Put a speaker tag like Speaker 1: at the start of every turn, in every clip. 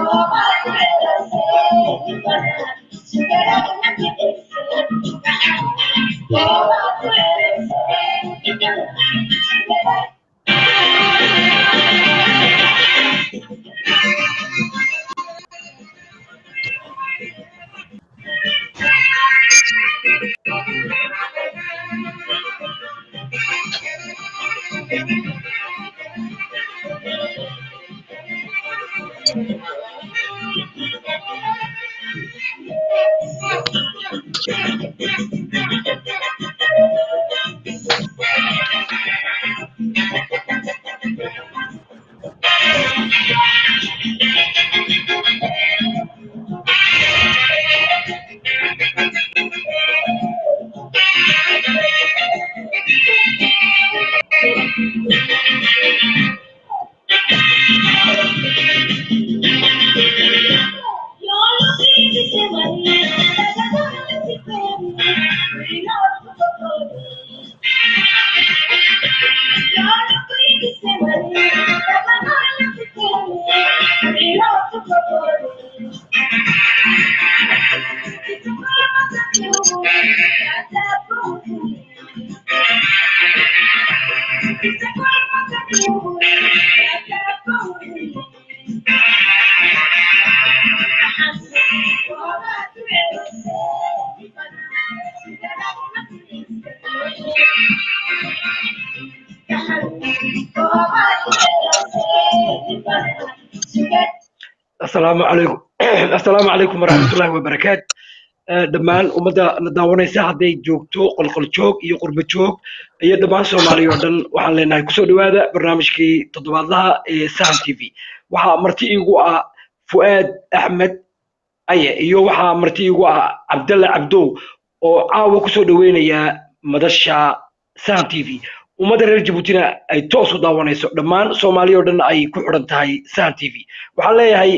Speaker 1: asalaamu calaykum assalaamu calaykum waraxmatullahi wabarakaat dhammaan ummadda na daawanaysa hadday joogto qolqol joog iyo qurbo joog iyo dhammaan soomaaliya oo dhan waxaan leenahay kusoo dhowaada barnaamijkii toddobaadlaha ee sahan t v waxaa marti iigu ah fu'aad axmed aye iyo waxaa marti iigu ah cabdalle cabdow oo caawa kusoo dhoweynayaa madasha sahan t v ummadda reer jabuutina ay toos u daawanayso dhammaan soomaaliya oo dhan ay ku xidhan tahay sahan t v waxaan leeyahay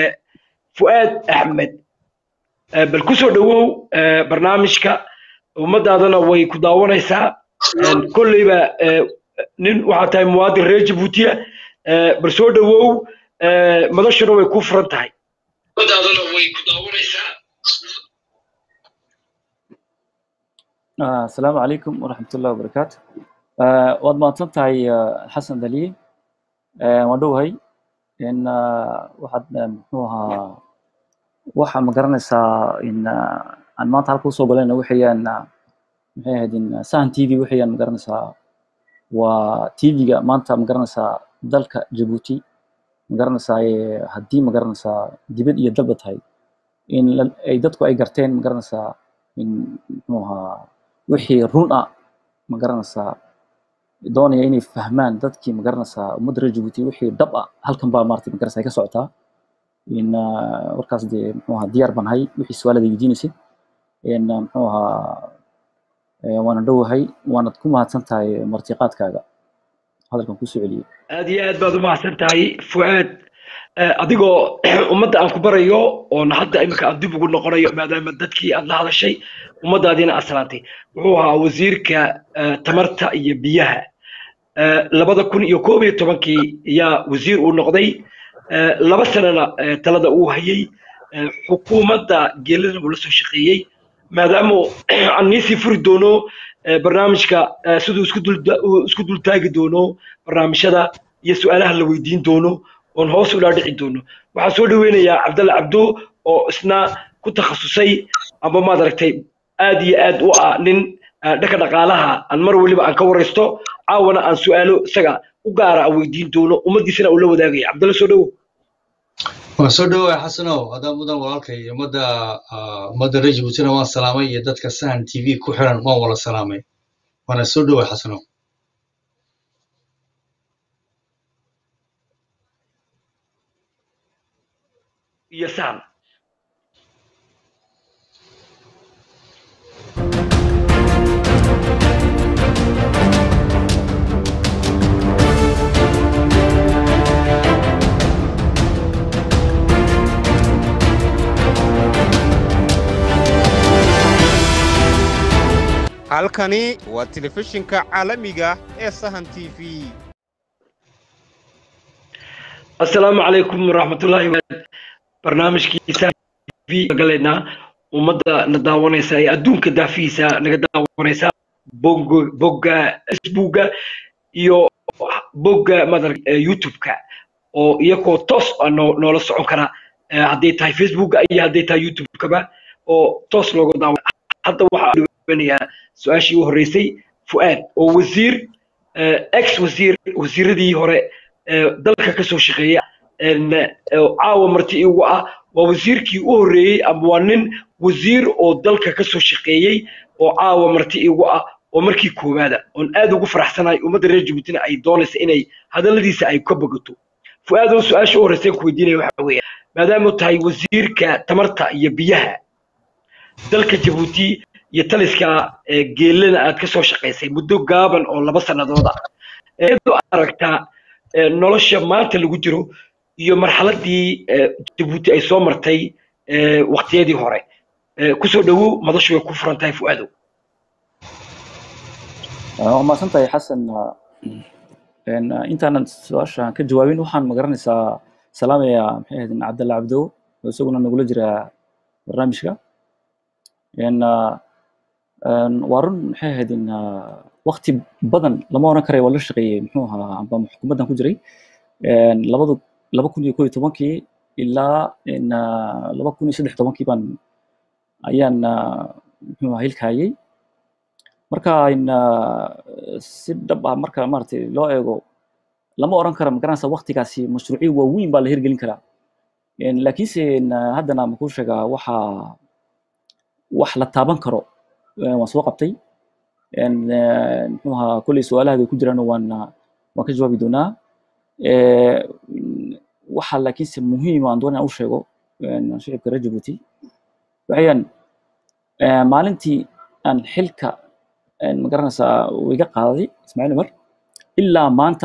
Speaker 1: fu'aad axmed bal kusoo dhowow barnaamijka ummadaadana way ku daawanaysaa kolleyba nin waxaa tahay muwaadin reer jabuutiya bal soo dhowow madashuna way ku furan tahay ummadaadana way ku daawanaysaa
Speaker 2: asalaamu calaykum waraxmatullahi wabarakaatu waad mahadsan tahay xasan daliye waan dhowahay in waxaad muxuu ahaa waxa ma garanaysaa in aan maanta halka usoo galayna waxayaan maxay ahayd in sahan t v waxayaan ma garanaysaa waa t v-ga maanta ma garanaysaa dalka jabuuti ma garanaysaa haddii ma garanaysaa dibad iyo dalba tahay in ay dadku ay garteen ma garanaysaa in muxuu ahaa wixii run ah ma garanaysaa doonaya inay fahmaan dadkii ma garanaysaa ummadda reer jabuuti wixii dhab ah halkan baa maarata ma garanaysaa ay ka socotaa in warkaas dee muxuu ahaa diyaar baan ahay wixii su-aalada weydiinaysid in muxuu ahaa waana dhowahay waanad ku mahadsan tahay martiqaadkaaga hadalkan kusoo celiyey
Speaker 1: aad iyo aad baad u mahadsan tahay fu'aad adigoo ummadda aan ku barayo oona hadda iminka aan dib ugu noqonayo maadaama dadkii aad la hadashay ummaddaadiina aad salaantay wuxuu ahaa wasiirka tamarta iyo biyaha labada kun iyo koob iyo tobankii ayaa wasiir uu noqday laba sanana talada uu hayay xukuumadda geelana uu la soo shaqeeyey maadaama aan niisii furi doono barnaamijka siduu isku dultaagi doono barnaamijyada iyo su-aalaha la weydiin doono oon hoos ula dhici doono waxaan soo dhoweynayaa cabdalle cabdo oo isna ku takhasusay amba maad aragtay aad iyo aad u ah nin dhanka dhaqaalaha aan mar weliba aan ka waraysto caawana aan su-aalo isaga u gaara aan weydiin doono ummaddiisana uu la wadaagaya cabdalle soo dhowo
Speaker 3: waan soo dhowaa xasanow haddaan mudan walaalkay ummadda ummadda reer jabuutina waan salaamay iyo dadka sahan t v ku xiran waan wala salaamay waana soo dhowaa xasanow
Speaker 1: iyo sahan
Speaker 4: halkani waa telefishinka caalamiga ee sahan t v
Speaker 1: assalaamu calaykum waraxmatullaahi barnaamijkiisa v galeynaa ummadda na daawanaysa ee adduunka daafihiisa naga daawanaysa bogga bogga facebooka iyo bogga madar youtube-ka oo iyagoo toos ah noo- noola socon kara eh, hadday tahay facebooka iyo hadday tahay youtube-kaba oo toos looga daawan hadda waxaa dhaweynayaa su-aashii u horreysay fu'aad oo wasiir eh, ex wasiir wasiiradii hore ee dalka ka soo shaqeeya een, eh, caawa marti igu ah waa wasiirkii u horreeyey ama waa nin wasiir oo dalka ka soo shaqeeyey oo caawa marti igu ah oo markii koowaada oon aad ugu faraxsanahay ummadda reer jabuutina ay doonaysa inay hadalladiisa ay ka bogato fu'aad oo su-aasha u horreysay ku weydiinaya waxa weeye maadaama tahay wasiirka tamarta iyo biyaha dalka jabuuti iyo taliska ee geelana aad ka soo shaqaysay muddo gaaban oo laba sannadood ah iyadoo aragtaa ee, nolosha maanta lagu jiro iyo marxaladii ee, jabuuti ay soo martay ee, waqtiyadii hore Ee, kusoo dhowow madashu way ku furan tahay fu'aadow
Speaker 2: waa mahadsan tahay xasan Een, intaanan su-aasha ka jawaabin waxaan magaranaysaa salaamaya maxay ahayd cabdalla cabdo oo isaguna nagula jira barnaamijka Een, ah, een, waa run maxay ahayd in ah, waqti badan lama oran karayo waa la shaqeeyey muxuu ahaa amba xukuumaddan ku jiray Een, labadu laba kun iyo koo iyo tobankii ilaa in, ah, laba kun iyo saddex tobankii baan ayaan ah, muxuu ahaa hilkaayay marka in ah, si dhab ah marka maaragtay loo eego lama oran karo magaranaysa waqtigaasi mashruucyo waaweyn baa la hirgelin karaa Een, laakiinse in, ah, haddana makuu sheegaa waxa wax la taaban karo eh, waan soo qabtay Een, eh, muxuu ahaa kolley su-aalahaada ku jiraan waan ah, waan ka jawaabi doonaa Eh, mm, waxa laakiinse muhiim aan doonaya u sheego een, shicibka reer jabuuti waxayaan eh, maalintii aan xilka een, magaranaysaa uu iga qaaday ismaaciil umar ilaa maanta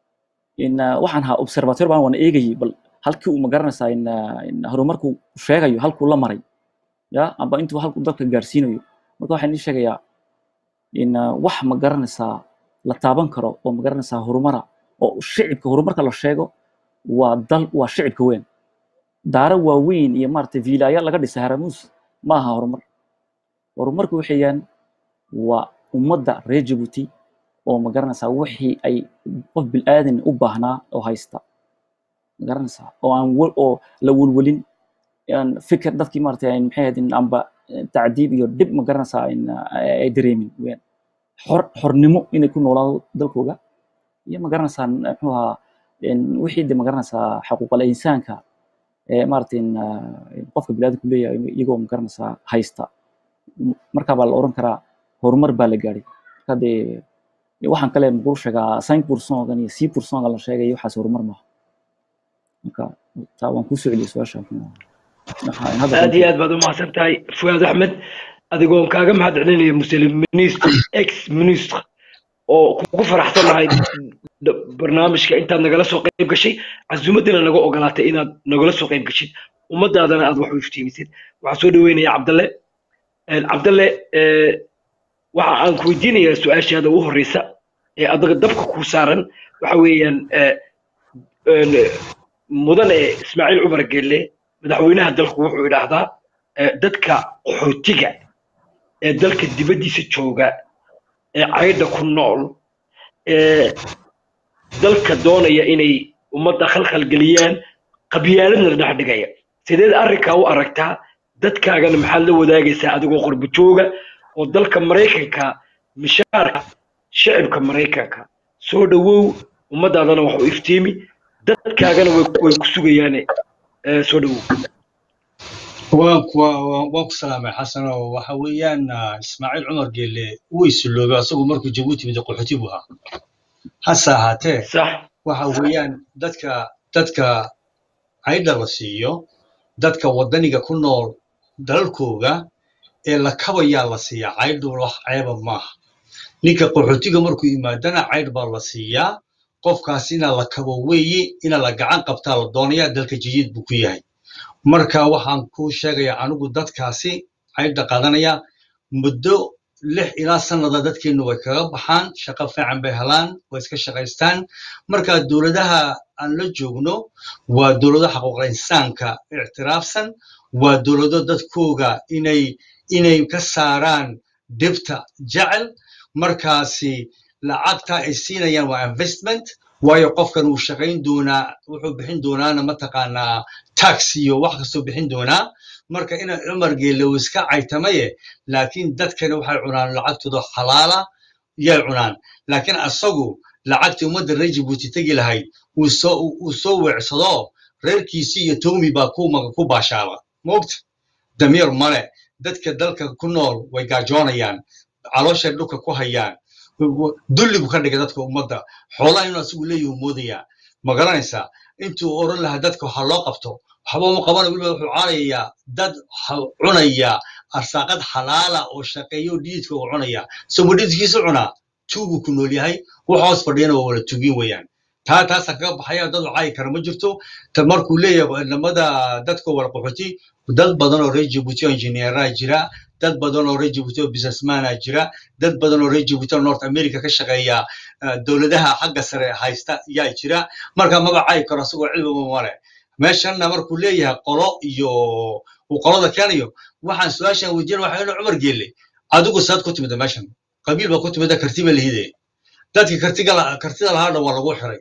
Speaker 2: in ah, waxaan ahaa observator baan waan eegayay bal halkii uu magaranaysaa in ah, in horumarku sheegayo halkuu la maray ya amba intuu halkuu dalka gaarsiinayo marka waxaan ii sheegayaa in ah, wax magaranaysaa la taaban karo oo magaranaysaa horumara oo shicibka horumarka la sheego waa dal waa shicibka weyn daaro waaweyn iyo maaragtay viilaya laga dhisay haramuus ma aha horumar horumarku waxayaan waa ummadda reer jabuuti oo magaranaysaa wixii ay qof bilaadan u baahnaa oo haysta magaranaysaa oo aan wel oo la welwelin aan fikir dadkii maaragtay ay maxay ahayd in amba eh, tacdiib iyo dhib magaranaysaa in ah, ay dareemin weyaan xor xornimo inay ku noolaado dalkooga iyo magaranaysaa muxuu ahaa in wixii de magaranaysaa xaquuqal insaanka ee maaragtay in ah, in qofka bilaadanku leeyahay iyagoo magaranaysaa haysta M- markaa baa la oran karaa horumar baa la gaadhay marka dee waxaan kale makuu sheegaa cinq pourcent-gan iyo six pourcent-ga la sheegay waxaas horumar maaha marka taa waan kuu soo celiyay su-aasha muxuu ahaa. Waxa- in hadda
Speaker 1: aad
Speaker 2: runtii
Speaker 1: iyo aad baad u mahadsan tahay fuaad axmed adigoon kaaga mahad celinaya muslim minister ex minister oo kugu faraxsanahay d- barnaamijka intaad nagala soo qayb gashay casuumaddina naga ogolaatay inaad nagala soo qayb gashid ummadaadana aad wax u iftiimisid waxaan soo dhaweynaya cabdalle Een, cabdalle ee, waxa aan ku weydiinayaa su-aashaada ugu horreysa ee adaga dabka kuu saaran waxa weeyaan ee, een, mudane ismaaciil cumar gelle madaxweynaha dalku wuxuu idhaahdaa ee, dadka qaxootiga ee dalka dibaddiisa jooga ee caydha ku nool ee dalka doonaya inay ummadda khalkhal geliyaan qabyaaladna la dhex dhigaya sideed arrinkaa u aragtaa dadkaagana maxaad la wadaagaysaa adigoo qurbo jooga oo dalka maraykanka mishaarka shicibka maraykanka soo dhowow ummadaadana wax u iftiimi dadkaagana way way ku sugayaane ee, soo dhowow
Speaker 3: waan ku waan waan ku salaamay xasan oo waxa weeyaan ah, ismaaciil cumar geelle wuu isulloobay asagu markuu jabuuti mid qaxooti buu ahaa hase ahaatee
Speaker 1: sax
Speaker 3: waxa weeyaan dadka dadka caydha la siiyo dadka waddaniga ku nool dalalkooga ee la kabayaa la siiyaa caydhu wax ceeba maaha ninka qaxootiga markuu yimaadana caydh baa la siiyaa qofkaas ina la kabo weeye ina la gacan qabtaa la doonayaa dalka jadiid buu ku yahay marka waxaan kuu sheegayaa anigu dadkaasi caydha qaadanaya muddo lix ilaa sanada dadkeenu way kaga baxaan shaqo fiican bay helaan way iska shaqaystaan marka dowladaha aan la joogno waa dowlado xaquuqul insaanka ictiraafsan waa dowlado dadkooga inay inay ka saaraan dhibta jecel markaasi lacagta ay siinayaan waa investment waayo qofkan wuu shaqayn doonaa wuxuu bixin doonaana mataqaanaa tax iyo wax kastoo bixin doonaa marka ina cumar geelle uu iska caytamaye laakiin dadkani waxay cunaan lacagtooda xalaala yay cunaan laakiin asagu lacagtii ummadda reer jibuuti tegi lahayd uu soo uu soo weecsado reerkiisii iyo toomi baa ku maga ku baashaaba moogta damiir male dadka dalka ku nool way gaajoonayaan calooshay dhulka ku hayaan dulli buu ka dhigay dadka ummadda xoolaha inuu asigu leeyahu moodayaa ma garanaysaa intuu oran lahaa dadka waxa loo qabto waxba uma qabanayo weliba wuxuu caalayaa dad ha- cunaya arsaaqad xalaala oo shaqeeyo dhiidka uu cunaya somo dhiidkiisu cunaa tuuguu ku nool yahay wax hoos fadhiyana waa wala tugin weeyaan taa taasa kaga baxaya dad caayi kara ma jirto ta markuu leeyahay namada dadka wala qaxooti dad badan oo reer jibuuti oo injineeraa jira dad badan oo reer jibuuti oo businessmana jira dad badan oo reer jibuuti oo north america ka shaqeeya eh, dowladaha xagga sare haysta yaa jira marka maba caayi karo asagoo cilmiba male meeshanna markuu leeyahay qolo iyo uu qolada keenayo waxaan su-aashan weydiin waxa inu cumar geelle adigu saad ku timida meeshan qabiil baa ku timida kartiba lihide dadkii kartiga la- kartida lahaa dhan waa lagu xiray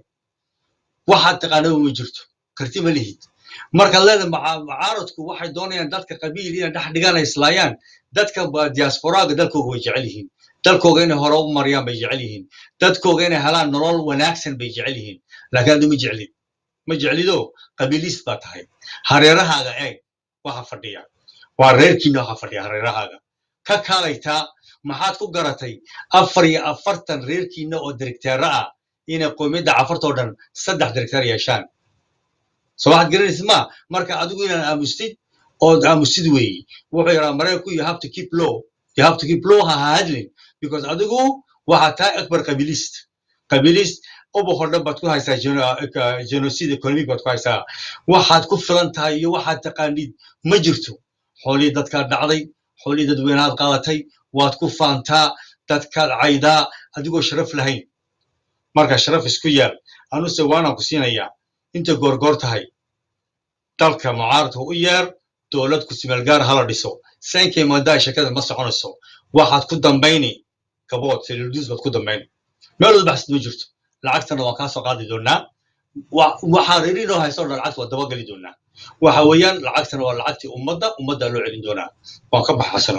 Speaker 3: waxaad taqaanaba ma jirto karti ma lihid marka leeda macaaradku waxay doonayaan dadka qabiil inay dhex dhigaan ay islaayaan dadka ba- diasporaaga dalkooga way jecel yihiin dalkooga inay hore u mariyaan bay jecel yihiin dadkooga inay helaan nolol wanaagsan bay jecel yihiin laakiin adu ma jeclid ma jeclido qabiilist baa tahay hareerahaaga eeg waxa fadhiya waa reerkiina waxa fadhiya hareerahaaga ka kaalaytaa maxaad ku garatay afar iyo afartan reerkiina oo direkteera ah inay qoomiyadda cafartoo dhan saddex direkteer yeeshaan soo waxaad garanaysid ma marka adigu inaan aamustid ood aamustid weeyi wuxuu yaraa maraykanku you have to keep low you have to keep low ha ha hadlin because adigu waxaad tahay akbar qabiilist qabiilist ubax oo dhan baad ku haysaa geno- eka- genocide economic baad ku haysaa waxaad ku filan tahay iyo waxaad taqaanid ma jirto xoolihii dadkaad dhacday xoolihii dadweynaad qaadatay waad ku faantaa dadkaad caydaa adigoo sharaf lahayn marka sharaf isku yaal anuse waanaan ku siinayaa inta goorgoor tahay dalka mucaaradka u yeer dowlad ku simeelgaar hala dhiso sankay maadaa shakada ma soconayso waxaad ku dambayni gabood seluldiis baad ku dambayni meel walba xasid ma jirto lacagtana waan kaa soo qaadi doonaa wa- waxaa reerinoo hayso dhan lacagta waa dabageli doonaa waxa weeyaan lacagtana waa lacagtii ummadda ummaddaa loo celin doonaa waan ka baxasano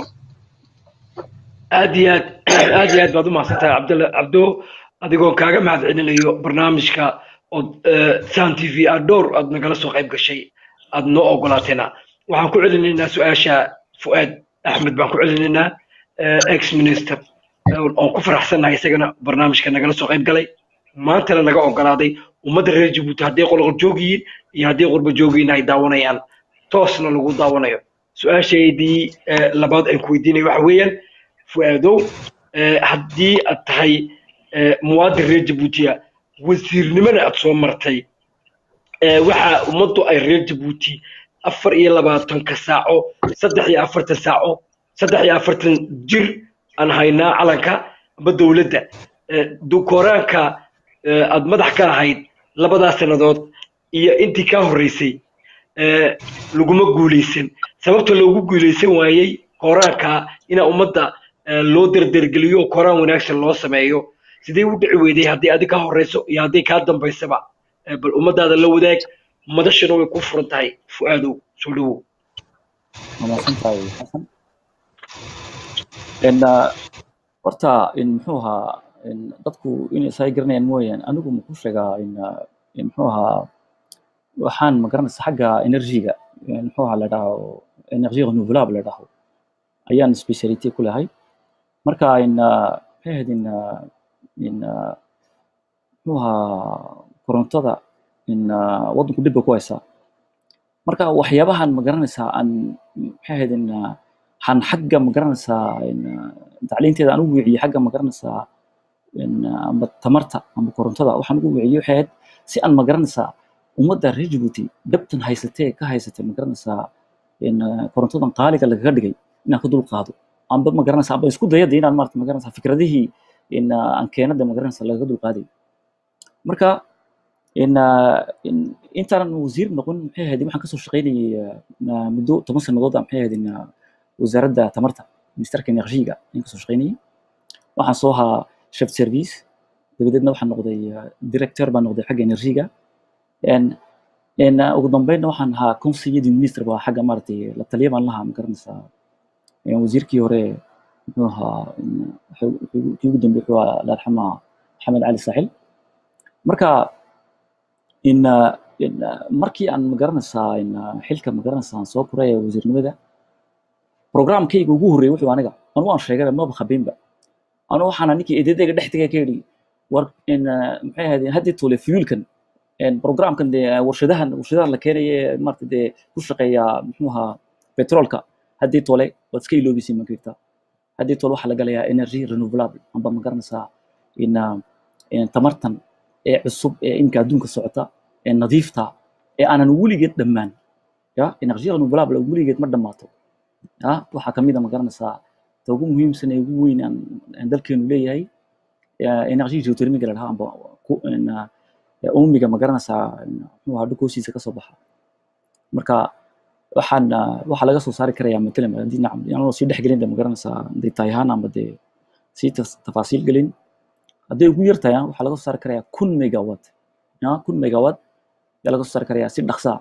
Speaker 1: aad iyo aad aad iyo aad baad u mahadsantahay cabdalla cabdo adigoo kaaga mahad celinayo barnaamijka ood san t v aad dhowr aad nagala soo qayb gashay aad noo ogolaateena waxaan ku celinaynaa su-aasha fu'aad axmed baan ku celinaynaa ex minister oon ku faraxsannahay isagana barnaamijka nagala soo qayb galay maantana naga ogolaaday ummadda reer jabuuti hadday qolqol joog yihiin iyo hadday qurba joog yihiin ay daawanayaan toosna lagu daawanayo su-aashaydii eh, labaad aan ku weydiinayo waxa weeyaan fu'aadow eh, haddii aad tahay eh, muwaadin reer jabuutiya wasiirnimana aad soo martay eh, waxa ummaddu ay reer jabuuti afar iyo labaatanka saaco saddex iyo afartan saaco saddex iyo afartan jir aan haynaa calanka amba dowladda Eh, dukoraanka eh, aad madax ka ahayd labadaas sannadood iyo intii kaa horreysay eh, laguma guulaysan sababta loogu guulaysan waayey koraanka ina ummadda eh, loo derdergeliyo oo koraan wanaagsan loo sameeyo sidee u dhici weyday haddii adi ka horeyso iyo haddii kaa dambaysaba Eh, bal ummadaada la wadaag madashana way ku furan tahay fu'aadow soo dhawow
Speaker 2: waa mahadsantahay xasan En, ah, horta in muxuu ahaa in dadku inay isaga garanayaan mooyaan anigu muxuu sheegaa in ah, in muxuu ahaa waxaan ma garanaysa xagga energy-ga in muxuu ahaa la dhaho energy renewable la dhaho ayaan speciality ku lahay marka in ah, maxay ahayd in ah, in ah, muxuu ahaa korontada in ah, waddanku dhibba ku haysaa marka waxyaabahan ma garanaysaa aan maxay ahayd in ah, waxaan xagga ma garanaysaa in ah, tacliinteeda aan u wiciyo xagga ma garanaysaa in ah, amba tamarta amba korontada waxaan ugu wiciyo waxay ahayd si aan ma garanaysaa ummadda reer Djibouti dhabtan haysatee ka haysatee ma garanaysaa in ah, korontadan qaaliga lagaga dhigay inaan ka dul qaado amba ma garanaysa amba isku dayada inaan maarata ma garanaysa fikradihii in ah, aan keenada ma garanaysa lagaga dulqaaday marka in ah, in- intaanan wasiir noqon maxay ahayd waxaan kasoo shaqaynayay ah, muddo toban sannadood ah maxay ahayd in ah, wasaaradda tamarta ministerka enerjiga ayaan kasoo shaqaynayay waxaan soo ahaa chef service dabadeedna waxaan noqday ah, director baan noqday xagga enerjiga En en ah, ugu dambeynna waxaan ahaa conseiller minister baa xagga maaragtay la taliya baan lahaa ma garanaysaa En wasiirkii hore muxuu ahaa en, wuxuu- wuxuu- kii ugu dambeeyey wuxuu ahaa alxama maxamed cali saaxil marka in ah, in ah, markii aan ma garanaysaa in ah, xilka ma garanaysaa aan soo koray ee wasiirnimada programkayga ugu horreeyay wuxuu aniga anu waan sheegay maba khabiinba anu waxaana ninkii eedadayga dhex tegay ka yidhi war in ah, maxay ahayd haddii tole fuelkan en programkan dee warshadahan warshadahan la keenaye maarata dee ku shaqeeya muxuu ahaa petrolka haddii tole waad iska iloobisin ma jirta haddii tole waxaa la galayaa energy renewable amba ma garanaysaa in ah, in tamartan ee cusub ee imika adduunka socota ee nadiifta ee aanan weligeed dhammaan ya energy renewable weligeed ma dhammaato ya waxaa kamid a ma garanaysaa ta ugu muhiimsan ee ugu weyn aan aan dalkeenu leeyahay eh, energy geothermiga la dhahaa amba ku- in, ah, ee uumiga ma garanaysaa muxuu ahaa dhulka hoostiisa kasoo baxa marka waxaan ah, waxaa laga soo saari karayaa matalan haddii nacam anoo sii dhex gelin de ma garanaysaa dee tahay ahaan amba dee sii tas- tafaasiil gelin hadday ugu yar tahay ah, waxaa laga soo saari karayaa kun megawatt ya kun megawatt ayaa laga soo saari karayaa si dhaqsaa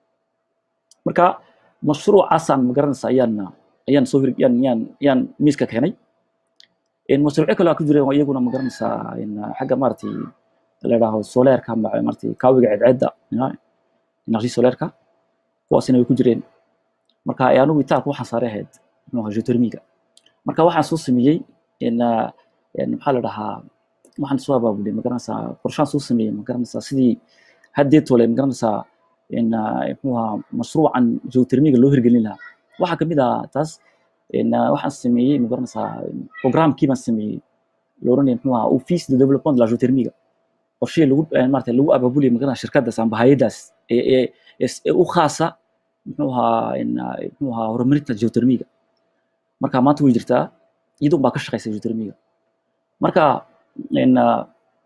Speaker 2: marka mashruucaasaan ma garanaysaa ayaan ayaan soo hir yaan yaan yaan miiska keenay in mashruucyo kale aa ku jira iyaguna ma garanaysaa in xagga maaragtay la yidhaaho soleerka ma- maaragtay kaawiga ceedceedda ya, energy soleerka kuwaasina way ku jireen marka ee anigu itaarka waxaan saaray ahayd muxuu ahaa geothermiga marka waxaan soo sameeyey in ah, in maxaa la dhahaa waxaan soo abaabulay ma garanaysaa qorshaan soo sameeyey ma garanaysaa sidii haddee tole ma garanaysaa in ah, muxuu ahaa mashruucan geothermiga loo hirgelin lahaa waxaa kamid ah taas in ah, waxaan sameeyey ma garanaysaa programkii baan sameeyey la oranaya muxuu ahaa office de développement de la geothermiga qorshihii lagu eh, maaragtay lagu abaabuliyay ma garanaysaa shirkadaas amba hayadaas ee ee ee- ee u khaasa muxuu ahaa in ah, muxuu ahaa horumarinta geothermiga marka maanta way jirtaa iyadun baa ka shaqeysa geothermiga marka in ah,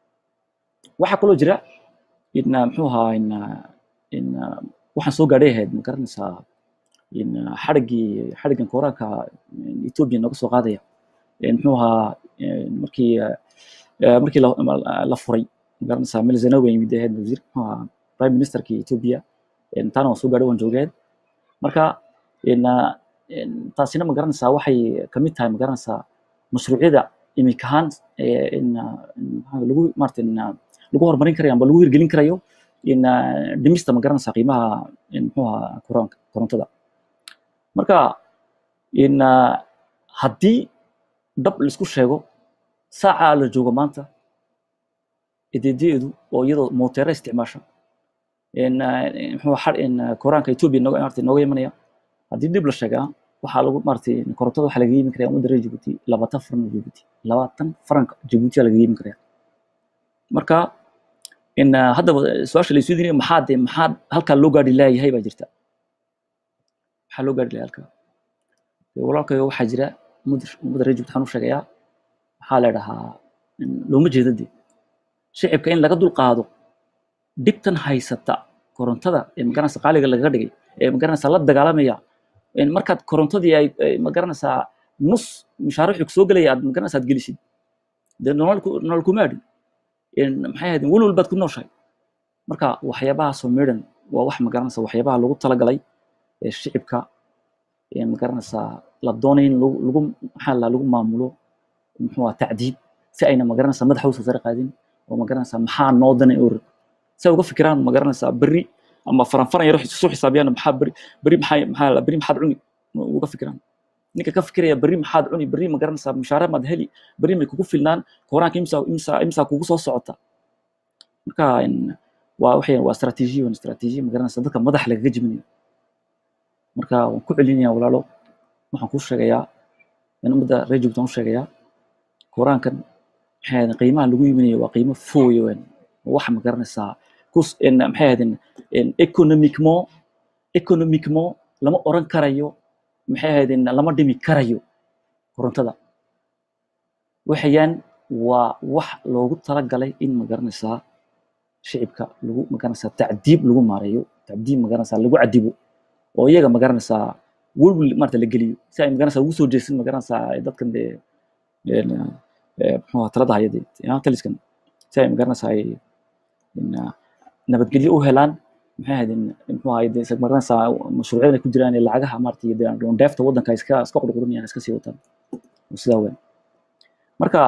Speaker 2: waxaa kaloo jira in ah, muxuu ahaa in ah, in ah, waxaan soo gaadhay ahayd ma garanaysaa in ah, xadhiggii xadhiggan kooraanka ethiopia nooga soo qaadaya in muxuu ahaa in markii ah, eh, markii la ma- la furay ma garanaysaa mel zenawi yimid ahayd wasiir muxuu ahaa prime ministerkii ethiopia in taana waan soo gaadhay waan joogeed marka in ah, in taasina ma garanaysaa waxay kamid tahay ma garanaysaa mashruucyada imika ahaan ee in ah, in maxaa lagu maarata in ah, lagu horumarin karayo amba lagu hirgelin karayo in ah, dhimista ma garanaysaa qiimaha in muxuu ahaa koraanka korontada marka in ah, haddii dhab laisku sheego saacaa la joogo maanta edeedeedu oo iyadoo mooteera isticmaasha in ah, in muxuu ahaa xad- in ah, koraanka ethiopia nooga maarata nooga imanaya haddii dib la sheegaa waxaa lagu maaragtay korontada waxaa laga iibin karaya ummadda reer Djibouti labaatan faran oo Djibouti labaatan faranka Djibouti aa laga iibin karaya marka in ah, haddaba su-aasha la isweydiinayo maxaa dee maxaa halkaa loo gaadhi laayahay baa jirta maxaa loo gaadhi laaya halkaa Dee walaalkayo waxaa jira ummadda ummadda reer Djibouti waxaan u sheegayaa maxaa la dhahaa in looma jeedo dee shicibka in laga dulqaado dhibtan haysata korontada ee magaranaysa qaaliga lagaga dhigay ee magaranaysa la dagaalamaya in markaad korontadii ay ay magaranaysaa nus mushaariix soo gelaya aad magaranaysa aad gelisid dee nolol ku- nolol kuma adhin in maxay ahayd welwel baad ku nooshahay marka waxyaabahaasoo midhan waa wax magaranaysa waxyaabaha lagu talagalay ee shicibka ee magaranaysaa la doonay in lagu lagu maxaa la lagu maamulo muxuu ahaa tacdiib si ayna magaranaysaa madaxa usoo sare qaadin oo magaranaysaa maxaa noo danay or si ay uga fikiraan magaranaysaa berri ama faranfaran yaro soo xisaabiyaan maxaa berri berri maxaa maxaa la berri maxaad cuni uga fikiraan ninka ka fikiraya berri maxaad cuni berri ma garanaysaa mushaare maad heli berri may kugu filnaan koraanka imsa imsa imsa kugu soo socota marka in waa waxay waa istaraatiijiya waa istaraatiijiya ma garanaysaa dadka madaxa lagaga jebinayo marka waan ku celinaya walaalo waxaan kuu sheegayaa in ummadda reer joogtaan u sheegayaa koraankan maxay ahayd qiimaha lagu iibinayo waa qiimo fooyo weyn wax ma garanaysaa kus in maxay ahayd in economicement economicement lama oran karayo maxay ahayd in lama dhimi karayo korontada waxayaan waa wax loogu talagalay in magaranaysaa shicibka lagu magaranaysaa tacdiib lagu maareeyo tacdiib magaranaysaa lagu cadibo oo iyaga magaranaysaa welwel maarata la geliyo si ay magaranaysaa ugu soo jeesin magaranaysaa dadkan dee een, eh, muxuu ahaa talada hayade taliskan si ay magaranaysaa ay in, ah, nabadgelyo u helaan maxay ahayd in muxuu ahayd dee isag magaranaysaa mashruucyada ay ku jiraan ee lacagaha maarata dee dheefta waddanka ay iska iska qurqurinayaan iska sii wataan sidaa weyn marka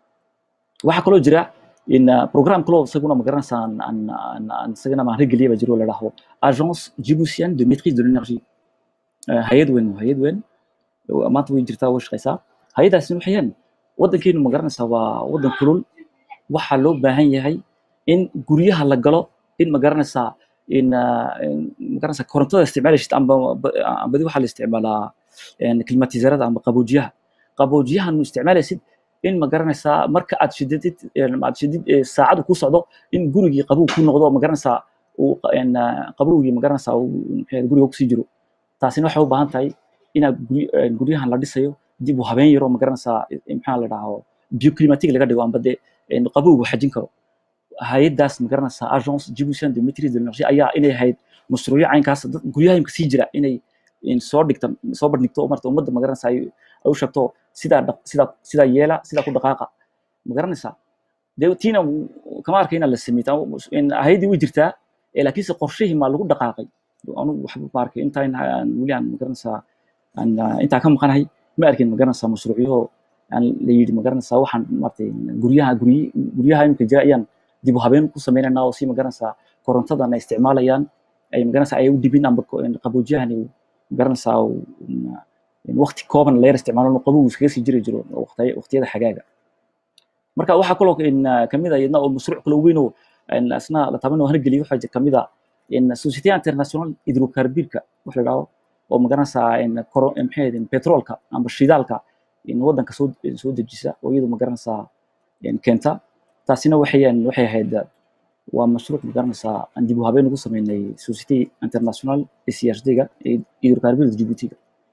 Speaker 2: waxaa kaloo jira in uh, program kaloo isaguna magaranaysaa aan aan aan aan isagana maan rigeliya baa jiro oo la dhaho agence djiboutienne de maîtrise de l'énergie Eh, hay-ad weyn waa hay-ad weyn oo maanta way jirtaa way shaqaysaa hay-adaasina waxayaan waddankeenu magaranaysaa waa waddan kulul waxaa loo baahan yahay in guryaha la galo in magaranaysaa in ah, in magaranaysaa korontada isticmaalaysid amba ba- ambadi waxaa la isticmaalaa een, klimatizerada amba qaboojiyaha qaboojiyahan isticmaalaysid in magaranaysaa marka aad shididid een, aad shidid ee, saacadu ku socdo in gurigii qabow ku noqdo magaranaysaa uu qa- een, ah, qabowgii magaranaysaa uu maxay ahayd, guriga kusii jiro taasina waxay u baahan tahay inaad gury- een, guryahan la dhisayo dib u habeen yaro magaranaysaa eh, maxaa la dhahaa bioclimatic laga dhigo amba dee een, qabowgu xajin karo hay-adaas magaranaysaa agence djiboutienne de maîtrise de l'énergie ayaa inay ahayd mashruucyo caynkaas dad guryaha imka sii jira inay in soo dhigta soo bandhigto oo marta ummadda magaranaysaa ay ay u sheegto sidaa dhaq- sidaa sidaa yeela sidaa ku dhaqaaqa magaranaysaa dee tiina w- kama arkay inaan la sameey taa in hay-addii way jirtaa ee laakiinse qorshihii maa lagu dhaqaaqay anugu waxba ma arkay intaa in aan weli aan magaranaysaa aan ah, intaa ka maqanahay ma arkin magaranaysaa mashruucyo aan la yidhi magaranaysaa waxaan maartay guryaha guryi guryaha imika jira ayaan dib u habeen ku sameynaynaa oo si magaranaysaa korontadan ay isticmaalayaan ay magaranaysaa ay u dhibin amba ko- in qaboojiyahan ay magaranaysaa uu- in- in waqti kooban la yar isticmaalo oo qabowgu iskaga sii jiri jiro waqtiya- waqtiyada xagaaga marka waxaa kaloo in ah, kamid ah iyadna oo mashruuc kale weyn oo in asna la taban oo hargeliyo waxaa jir- kamid ah in society international hydrocarbirka wax la dhaho oo magaranaysaa in koro in maxay ahayd in petroolka amba shidaalka in waddanka soo soo dejisa oo iyadu magaranaysaa in keenta taasina waxayan waxay ahayd ah, waa mashruuc magaranaysaa aan dib u habeen ugu sameynay society international ee CSD-ga ee hydrocarbirka Djibouti-ga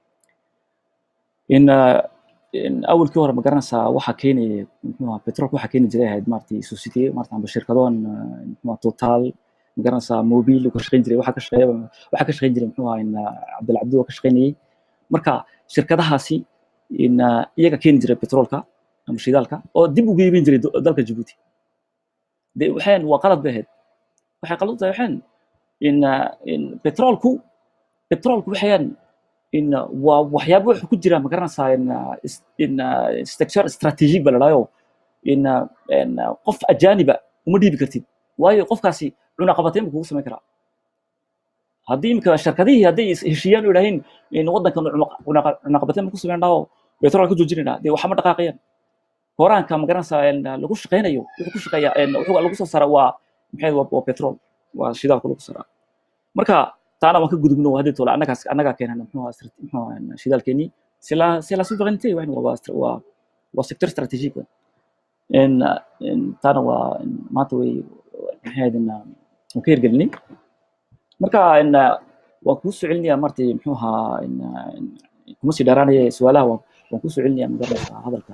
Speaker 2: in ah, in awalkii hore magaranaysaa waxaa keenaya muxuu ahaa petrolka waxaa keeni jiray ahayd maaragtay society maarata amba shirkadoon ah, muxuu ahaa total magaranaysaa mobil ka shaqeyn jiray waxaa ka shaqeeya waxaa ka shaqeyn jiray muxuu ahaa in ah, cabdilcabdi oo ka shaqeynayay marka shirkadahaasi in ah, iyaga keeni jiray petrolka ama shidaalka oo dib ugu iibin jiray do- dalka Djibouti de waxaan waa qalad bay ahayd waxay qalad u tahay waxaan in ah, in petrolku petrolku waxayaan in ah, waa waxyaabo wuxuu ku jira magaranaysaa in ah, is- in ah, structure strategic ba la dhahayo in ah, in ah, qof ajaaniba uma dhiibi kartid waayo qofkaasi cunaqabateyn buu kugu samayn karaa haddii imika shirkadihii hadday is heshiiyaan oo yidhaahiin in waddankan cunuq- cunuqa- cunaqabateyn baan ku samayn dhaho petrol ka joojinayna dee waxama dhaqaaqayaan horaanka magaranaysaa in lagu shaqaynayo wuxuu ku shaqeeyaa in wuxuu lagu soo saara waa maxay waa, waa petrol waa shidaalka lagu saraa marka taana waan ka gudubno hadii tola annagaas annagaa keenana muxuu ahaa strat- muxuu ahaa shidaalkeenii c'est la c'est la souveraineté waa waa waa waa secteur stratégique in in taana waa in maanta way maxay ahayd in waan ka hirgelinay marka in waan kuu soo celinayaa martay muxuu ahaa in in kuma sii dheeraanaya su-aalaha waan waan kuu soo celinayaa magaranaysaa hadalka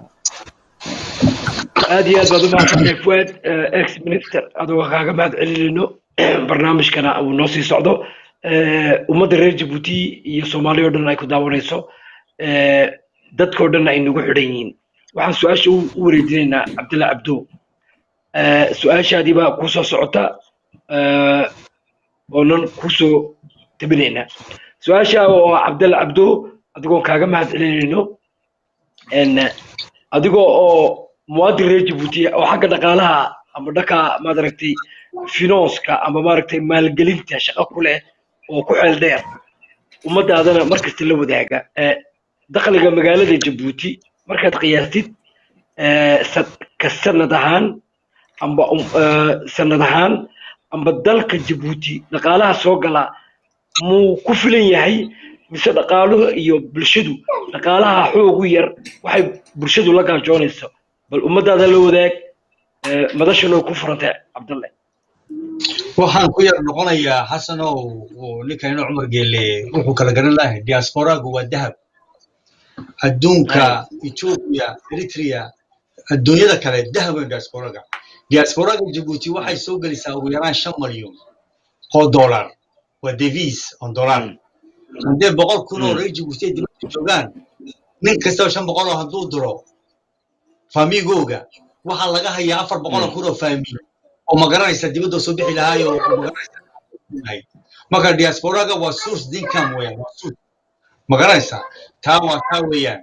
Speaker 1: aad iyo aad baad u mahadsantahay fuad ex minister adoo kaaga mahad celinayno barnaamijkana uu noo sii socdo Eh, ummadda reer jabuuti iyo soomaaliya oo dhan ay ku daawanayso Eh, dadkoo dhan ay nagu xidhan yihiin waxaan su-aasha u u wareejinaynaa cabdilla cabdo Eh, su-aashaadii baa kuu soo socota eh, oonan kusoo tabinaynaa su-aasha oo cabdalla cabdo adigoon kaaga mahad celinayno En, eh, adigoo oo muwaadin reer jabuuti ah oo xagga dhaqaalaha ama dhanka maaragtay finonska ama maaragtay maalgelinta shaqo ku leh oo ku xeel dheer ummadaadana markasta la wadaaga Eh, dakhliga magaalada jabuuti markaad qiyaastid eh, sa- ka sanad ahaan amba um, eh, sanad ahaan amba dalka jabuuti dhaqaalaha soo gala muu ku filan yahay mise dhaqaaluhu iyo bulshadu dhaqaalaha xoogu yar waxay bulshadu la gaajoonayso bal ummadaada la wadaag eh, madashana way ku furantay cabdalle
Speaker 3: waxaan ku yar noqonayaa xasanow uu ninkayna cumar geele wuxuu kala garan lahay diasporaagu waa dahab adduunka ethiopia eritrea adduunyada kale dahawen diasporaga diasporaga jabuuti waxay soo gelisaa ugu yaraan shan malyan oo dollar waa devis on dollar haddee boqol kun oo reer jabuuti ay dibadda joogaan nin kastaba shan boqol oo hadduu diro faamigooga waxaa laga hayaa afar boqol oo kun oo faami oo magaranaysa dibadda soo bixi lahaayo oo magaranaysa marka diasporaga waa source income weeyaan waa source magaranaysa taa waa taa weeyaan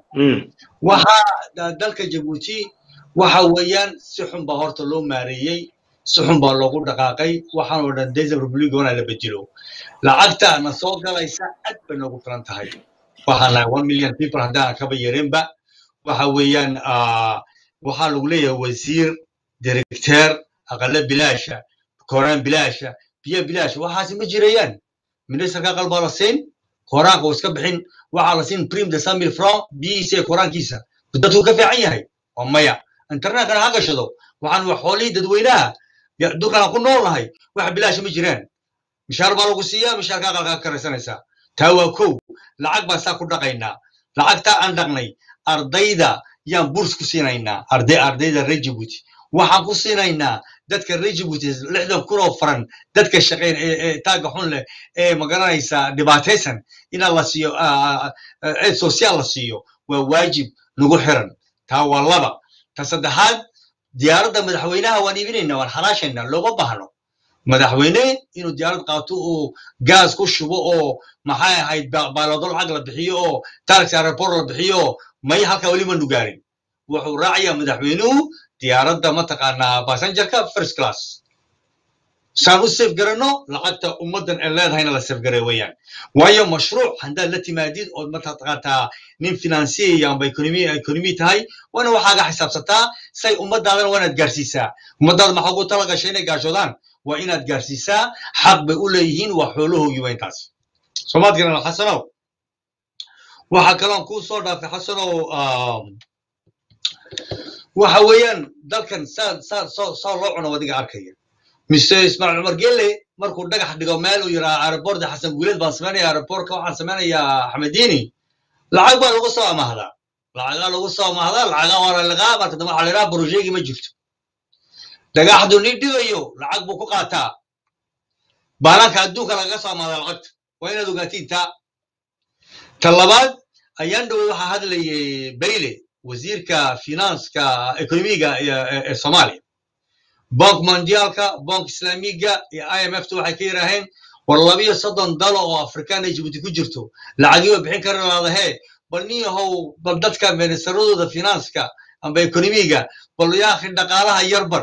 Speaker 3: waxaa dalka jabuuti waxa weeyaan si xun baa horta loo maareeyey si xun baa loogu dhaqaaqay waxaan oo dhan desert republic wana la bedelo lacagta na soo galaysa aad bay noogu filan tahay waxaan nahay one million people haddaan kaba yareenba waxa weeyaan waxaa lagu leeyahay wasiir directeer aqale bilaasha koraan bilaasha biyo bilaash waxaasi ma jirayaan ministerka aqal baa la siin koraanka uu iska bixin waxaa la siin prim de samil franc biyihiisa koraankiisa dadku ka fiican yahay oo maya internetkana ha gashado waxaan wax xoolihii dadweynaha dhulkan ku nool nahay wax bilaasha ma jiraan mishaar baa lagu siiyaa mishaarka aqalka ka karaysanaysaa taa waa kow lacag baan saa ku dhaqaynaa lacagtaa aan dhaqnay ardayda yaan burs ku siinaynaa arday ardayda reer jabuuti waxaan ku siinaynaa dadka reer jabuuti lixdan kun oo faran dadka shaqeyn ee taaga xun leh ee magaranaysa dhibaataysan inaa la siiyo eed social la siiyo waa waajib nagu xiran taa waa laba ta saddexaad diyaaradda madaxweynaha waan iibinaynaa waan xaraashaynaa looma baahno madaxweyne inuu diyaarad qaato oo gaas ku shubo oo maxay ahayd baaloodo lacag la bixiyo oo taxi airport la bixiyo may halkaa weli manu gaarin wuxuu raacayaa madaxweynuhu diyaaradda mataqaanaa passengerka first class saan u safe garanno lacagta ummaddan ee leedahayna la safe garay weeyaan waayo mashruuc haddaad la timaadid ood mataqaataa nin financier amba economy economy tahay waana waxaaga xisaabsataa say ummadaadana waa inaad gaarsiisaa ummadaada maxaa ugu tala gashay inay gaashoodaan waa inaad gaarsiisaa xaq bay u leeyihiin waa xoolahoogi waa intaas soomaad garana xasanow waxaa kaloon kuu soo dhaafay xasanow waxa weeyaan dalkan saa saa soo saa loo cuno wadiga arkaya mise ismaaciil cumar gelle markuu dhagax dhigo meel uu yidhaha aerobortka xasan guuleed baan samaynaya aerobortka waxaan samaynayaa axmediini lacag baa lagu soo amahdaa lacagaa lagu soo amahdaa lacagaa waa la liqaa marka dambe waxaa la yidhaha brojeegi ma jirto dhagaxdu ni dhigayo lacag buu ku qaataa baanaanka adduunka lagaga soo amahdaa lacagta waa inaad ogaatiin taa ta labaad ayaan dhowey waxaa hadlayay bayle wasiirka finanska ekonomiga ee soomaaliya bank mondialka bank islamiga iyo i m f ta waxay ka yidhaaheen war labiyo soddon dalo oo afrikaan ay jibuuti ku jirto lacagiiba bixin kari laadahee bal nin yahow bal dadka ministeradooda finanska amba ekonomiga bal yaakhi dhaqaalaha yarbar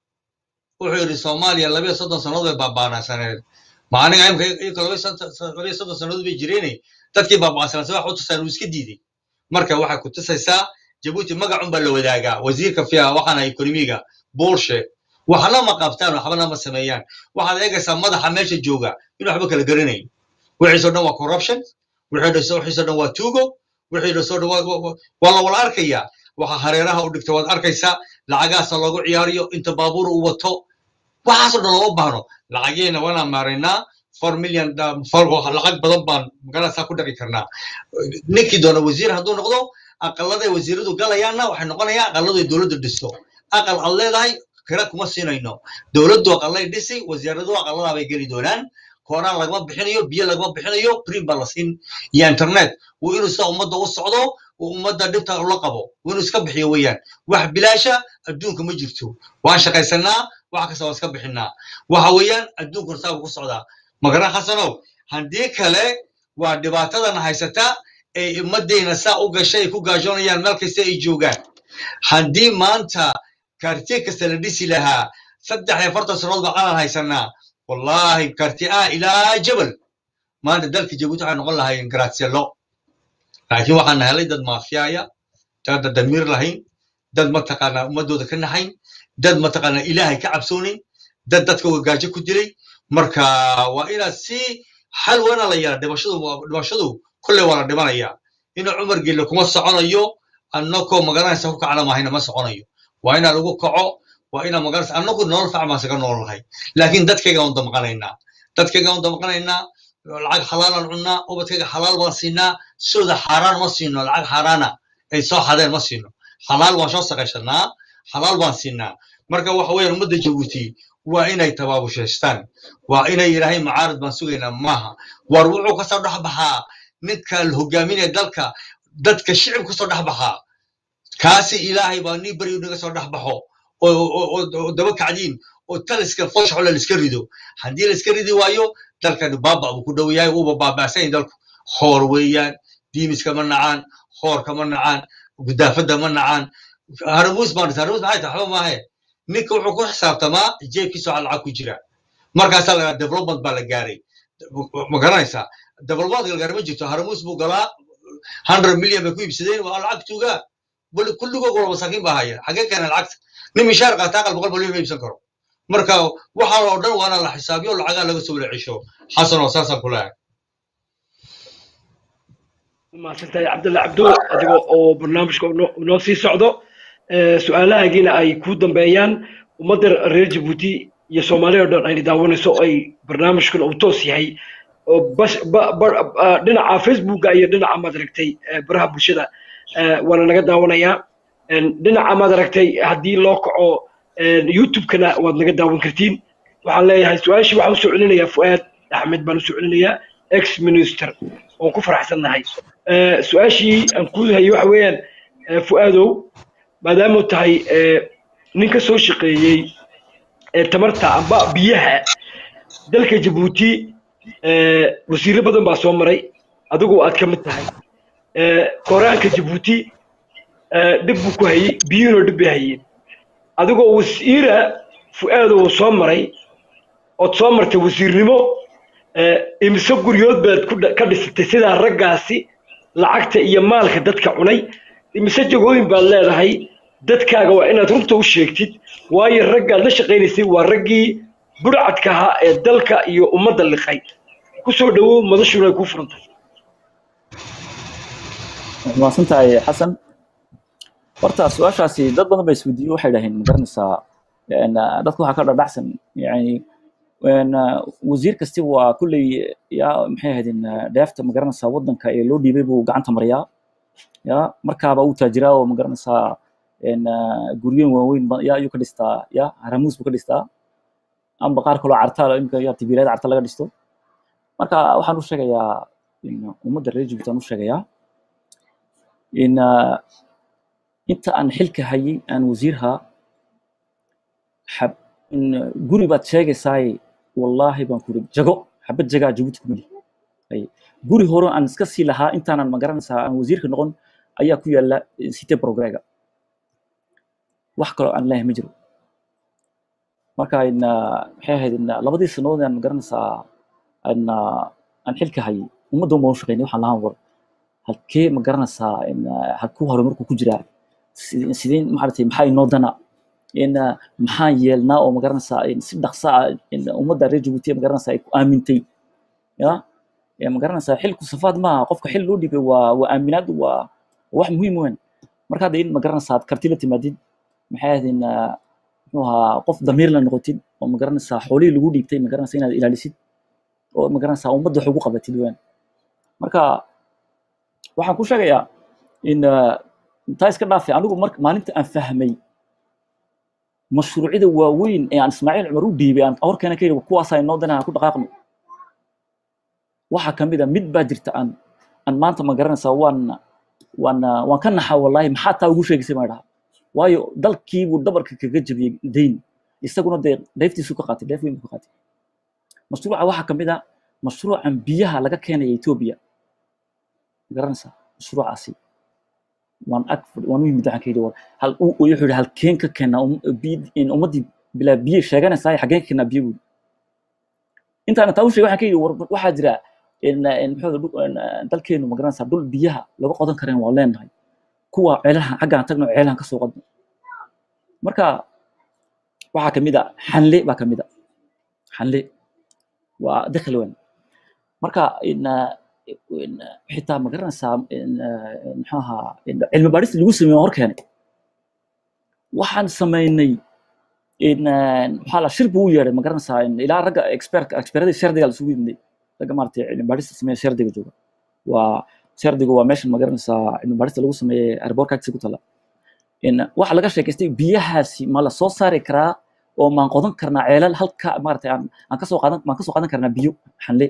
Speaker 3: wuxuu yidhi soomaaliya labiyo soddon sannadood bay baabaanaysaneed ma aniga imka iyaka labiyo soddon sannadood bay jireene dadkii baabaasanaysa wax u tusaan uu iska diiday marka waxay ku tusaysaa jabuuti magacun baa la wadaagaa wasiirka fiya waxaana ekonomiga bullshe waxna ma qabtaan waxbana ma sameeyaan waxaad eegaysaa madaxa meesha jooga in waxba kala garanayn wixiisoo dhan waa corruption wixiisoo dhan waa tugo wixiisoo dhan waa la wala arkayaa waxa hareeraha u dhigta waad arkaysaa lacagaasa loogu ciyaariyo inta baabuur uu wato waxaasoo dhan looma baahno lacageena waanaan maaraynaa four million lacag badan baan magaraasaa ku dhaqi karnaa ninkii doona wasiir hadduu noqdo aqaladay wasiiradu galayaanna waxay noqonayaan aqaladu ay dowladdu dhisto aqal ad leedahay kira kuma siinayno dowladdu aqalay dhisi wasiiradu aqaladaa bay geli doonaan kooraan lagama bixinayo biyo lagama bixinayo prim baa la siin iyo internet waa inuu sida ummadda u socdo uu ummadda dhibta ula qabo waa inuu iska bixiyo weeyaan wax bilaasha adduunka ma jirto waan shaqaysanaa wax kasta waan iska bixinaa waxa weeyaan adduunkuna saa ku socdaa magaran xasanow haddii kale waa dhibaatadan haysata ay ummaddeena saa u gashay ay ku gaajoonayaan meel kasta ay joogaan haddii maanta kartiye kasta la dhisi lahaa saddex iyo afartan sannadood baa calan haysanaa wallahi karti ah ilaa jabal maanta dalka jabuuti waxay noqon lahaayeen garatsielo laakiin waxaan helay dad maafiyaaya dad damiir lahayn dad mataqaanaa ummadooda ka naxayn dad mataqaanaa ilaahay ka cabsoonayn dad dadka gaajo ku dilay marka waa inaad si xal wana la yara dhimashadu dhimashadu kolley waa la dhimanaya inuu cumar gelle kuma soconayo annakoo magaranaysa ku kacna mahayna ma soconayo waa inaa lagu kaco waa inaa magaranaysa annagu nolol fiican baan isaga nool lahay laakiin dadkayga aan damqanaynaa dadkayga aan damqanaynaa lacag xalaalaan cunnaa ubadkayga xalaal baan siinaa sooda xaaraan ma siino lacag xaaraana ay soo xadeen ma siino xalaal waan soo saqaysanaa xalaal baan siinaa marka waxa weeyaan ummadda jabuuti waa inay tabaabushaystaan waa inay yidhaahayn macaarad baan sugaynaa maaha war wuxuu kasoo dhex baxaa ninka hogaaminaya dalka dadka shicib kasoo dhex baxaa kaasi ilaahay baa nii beri naga soo dhex baxo oo daba kacdiin oo taliska foshxole laiska rido haddii laiska ridi waayo dalkani baaba buu ku dhow yahay uuba baaba'san yahay dalku hoor weeyaan diimiska ma nacaan hoorka ma nacaan gudaafadda ma nacaan haramuus baan haramuus maxay tahay waxba maahe ninka wuxuu ku xisaabtamaa jeebkiisa waxa lacag ku jira markaasaa lagaa development baa la gaaray ma garanaysaa development la gaaray ma jirto haramuus buu galaa hundred million bay ku iibsadeen waa lacag tuugaa kulligood wala masaakiin baa haya xagee keenay lacagta nin mishaar qaataa aqal boqol malyan ma iibsan karo marka waxaa oo dhan waana la xisaabiyo lacagaa laga soo wada cesho xasan oo saasaan ku leeyahay
Speaker 1: mahadsantahay cabdulla cabdo adiga oo barnaamijka noo sii socdo su-aalahaagiina ay ku dambeeyaan ummadda reer jabuuti iyo soomaaliya o dhan ayna daawanayso ay barnaamijkan uu toos yahay oo dhinaca facebooka iyo dhinaca maad aragtay baraha bulshada waana naga daawanayaa dhinaca maad aragtay haddii loo kaco youtube-kana waad naga daawan kartiin waxaan leeyahay su-aashii waxaan usoo celinayaa fu'aad axmed baan usoo celinayaa ex minister oon ku faraxsannahay su-aashii aan ku hayo waxa weeyaan fu'aadow maadaamuu tahay nin ka soo shaqeeyey tamarta amba biyaha dalka jabuuti wasiirro badan baa soo maray adigu aad ka mid tahay koraanka jabuuti dhib buu ku hayey biyuhuna dhib bay hayeen adigoo wasiira fu'aadow soo maray ood soo martay wasiirnimo imise guryood baad ka dhisatay sidaa raggaasi lacagta iyo maalka dadka cunay imise jagooyin baad leedahay dadkaaga waa inaad runta u sheegtid waayo raggaad la shaqaynaysay waa raggii burcadka ahaa ee dalka iyo ummadda liqay kusoo dhowow madashuna ay kuu furantay
Speaker 2: mahadsan tahay xasan horta su-aashaasi dad badan ba isweydiiyey waxay dhaheen magaranaysaa dadku waxaa ka dhadhacsan yani wasiir kasti waa kulley ya maxay ahaydeen dheefta magaranaysaa waddanka ee loo dhiibay buu gacanta mariyaa ya markaaba uu taajiraa oo magaranaysaa guryoyin waaweyn ya ayuu ka dhistaa ya haramuus buu ka dhistaa amba qaar kaloo carta imika ya tibiirada carta laga dhisto marka waxaan u sheegayaa ummadda reer jibuuti aan u sheegayaa in inta aan xilka hayay aan wasiirha guri baad sheegaysaaye wallaahi baan kuri jago xabad jagaa jabuuti kumali guri hore aan iska sii lahaa intaanan magaranaysaa aan wasiirka noqon ayaa ku yaala cite progrega wax kaloo aan leeyahay ma jiro marka maxay ahayd labadii sanadood aan magaranaysaa aan xilka hayay ummadda uma shaqeynay waxaan lahaan war halkee magaranaysaa halkuu horumarku ku jiraa sideen maaragtay maxaa inoo dana maxaan yeelnaa oo magaranaysaa si dhaqsa ah ummadda reer jabuuti magaranaysaa ay ku aamintay ya magaranaysaa xilku safaad maaha qofka xil loo dhibay waa waa aaminaad waa wax muhiim weyn marka hadda in magaranaysaa aad karti la timaadid maxay ahaydeen muxuu ahaa qof damiir la noqotid oo magaranaysaa xoolihii lagu dhiibtay magaranaysaa inaad ilaalisid oo magaranaysaa ummadda wax ugu qabatid weyn marka waxaan ku sheegayaa in taa iska dhaafay anigu mar maalinta aan fahmay mashruucyada waaweyn ee aan ismaaciil cumar u dhiibay aan horkeena ka yidhi kuwaasaa inoo danaha ku dhaqaaqno waxaa ka mid a mid baa jirta aan aan maanta ma garanaysaa waan waan waan ka naxa wallaahi maxaa taa ugu sheegaysay maa dhaha waayo dalkiibuu dhabarka kaga jabiyey dayn isaguna dee dheeftiisu ka qaatay dheef weyn buu ka qaatay mashruuca waxaa ka mid a mashruucan biyaha laga keenaya etoobiya ma garanaysaa mashruucaasi waan ag waan u yimid waxaan ka yidhi war hal wuxuu yidhi halkeen ka keenaa ummaddii bilaa biyo sheeganaysaa xaggeen ka keenaa biyo buuri intaana taa u sheegay waxaan ka yidhi war waxaa jira muxuu dalkeenu ma garanaysaa dhul biyaha laga qodan kareen waa leenahay kuwa ceelahan xaggaan tagno ceelahan kasoo qodno marka waxaa ka mid a xanle baa ka mid a xanle waa dakhli weyn marka xitaa ma garanaysaa muxuu ahaa cilmi baadhista lagu sameeyo hor keenay waxaan samaynay maxaa la shir buu u yeedhay ma garanaysaa ilaa ragga expert expertada shardiga isugu yimid ragga maaragtay cilmi baadhista sameeya shardiga jooga waa serdigu waa meesha magaranaysaa cilmi baarista lagu sameeyey airborka agtiisa ku tala in waxa laga sheekaystay biyahaasi ma la soo saari karaa oo maan qodan karnaa ceelal halka maaragtay aan aan kasoo qaadan maan kasoo qaadan karnaa biyo xanle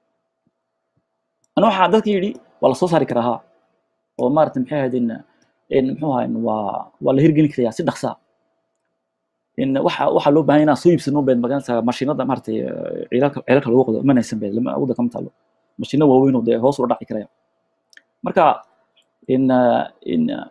Speaker 2: ana waxaa dadka yidhi waa la soo saari karaa ha oo maaragtay maxay ahayd in in muxuu ahaa in waa waa la hirgelin karayaa si dhaqsa ah. in waxa waxaa loo baahan inaan soo iibsano beed magaranaysaa mashiinada maaragtay eh, ceelalka ceelalka lagu qodo manaysan beed lama awooda kama taalo mashiino waaweyn oo dee hoos ula dhaci karaya marka in eh, in eh,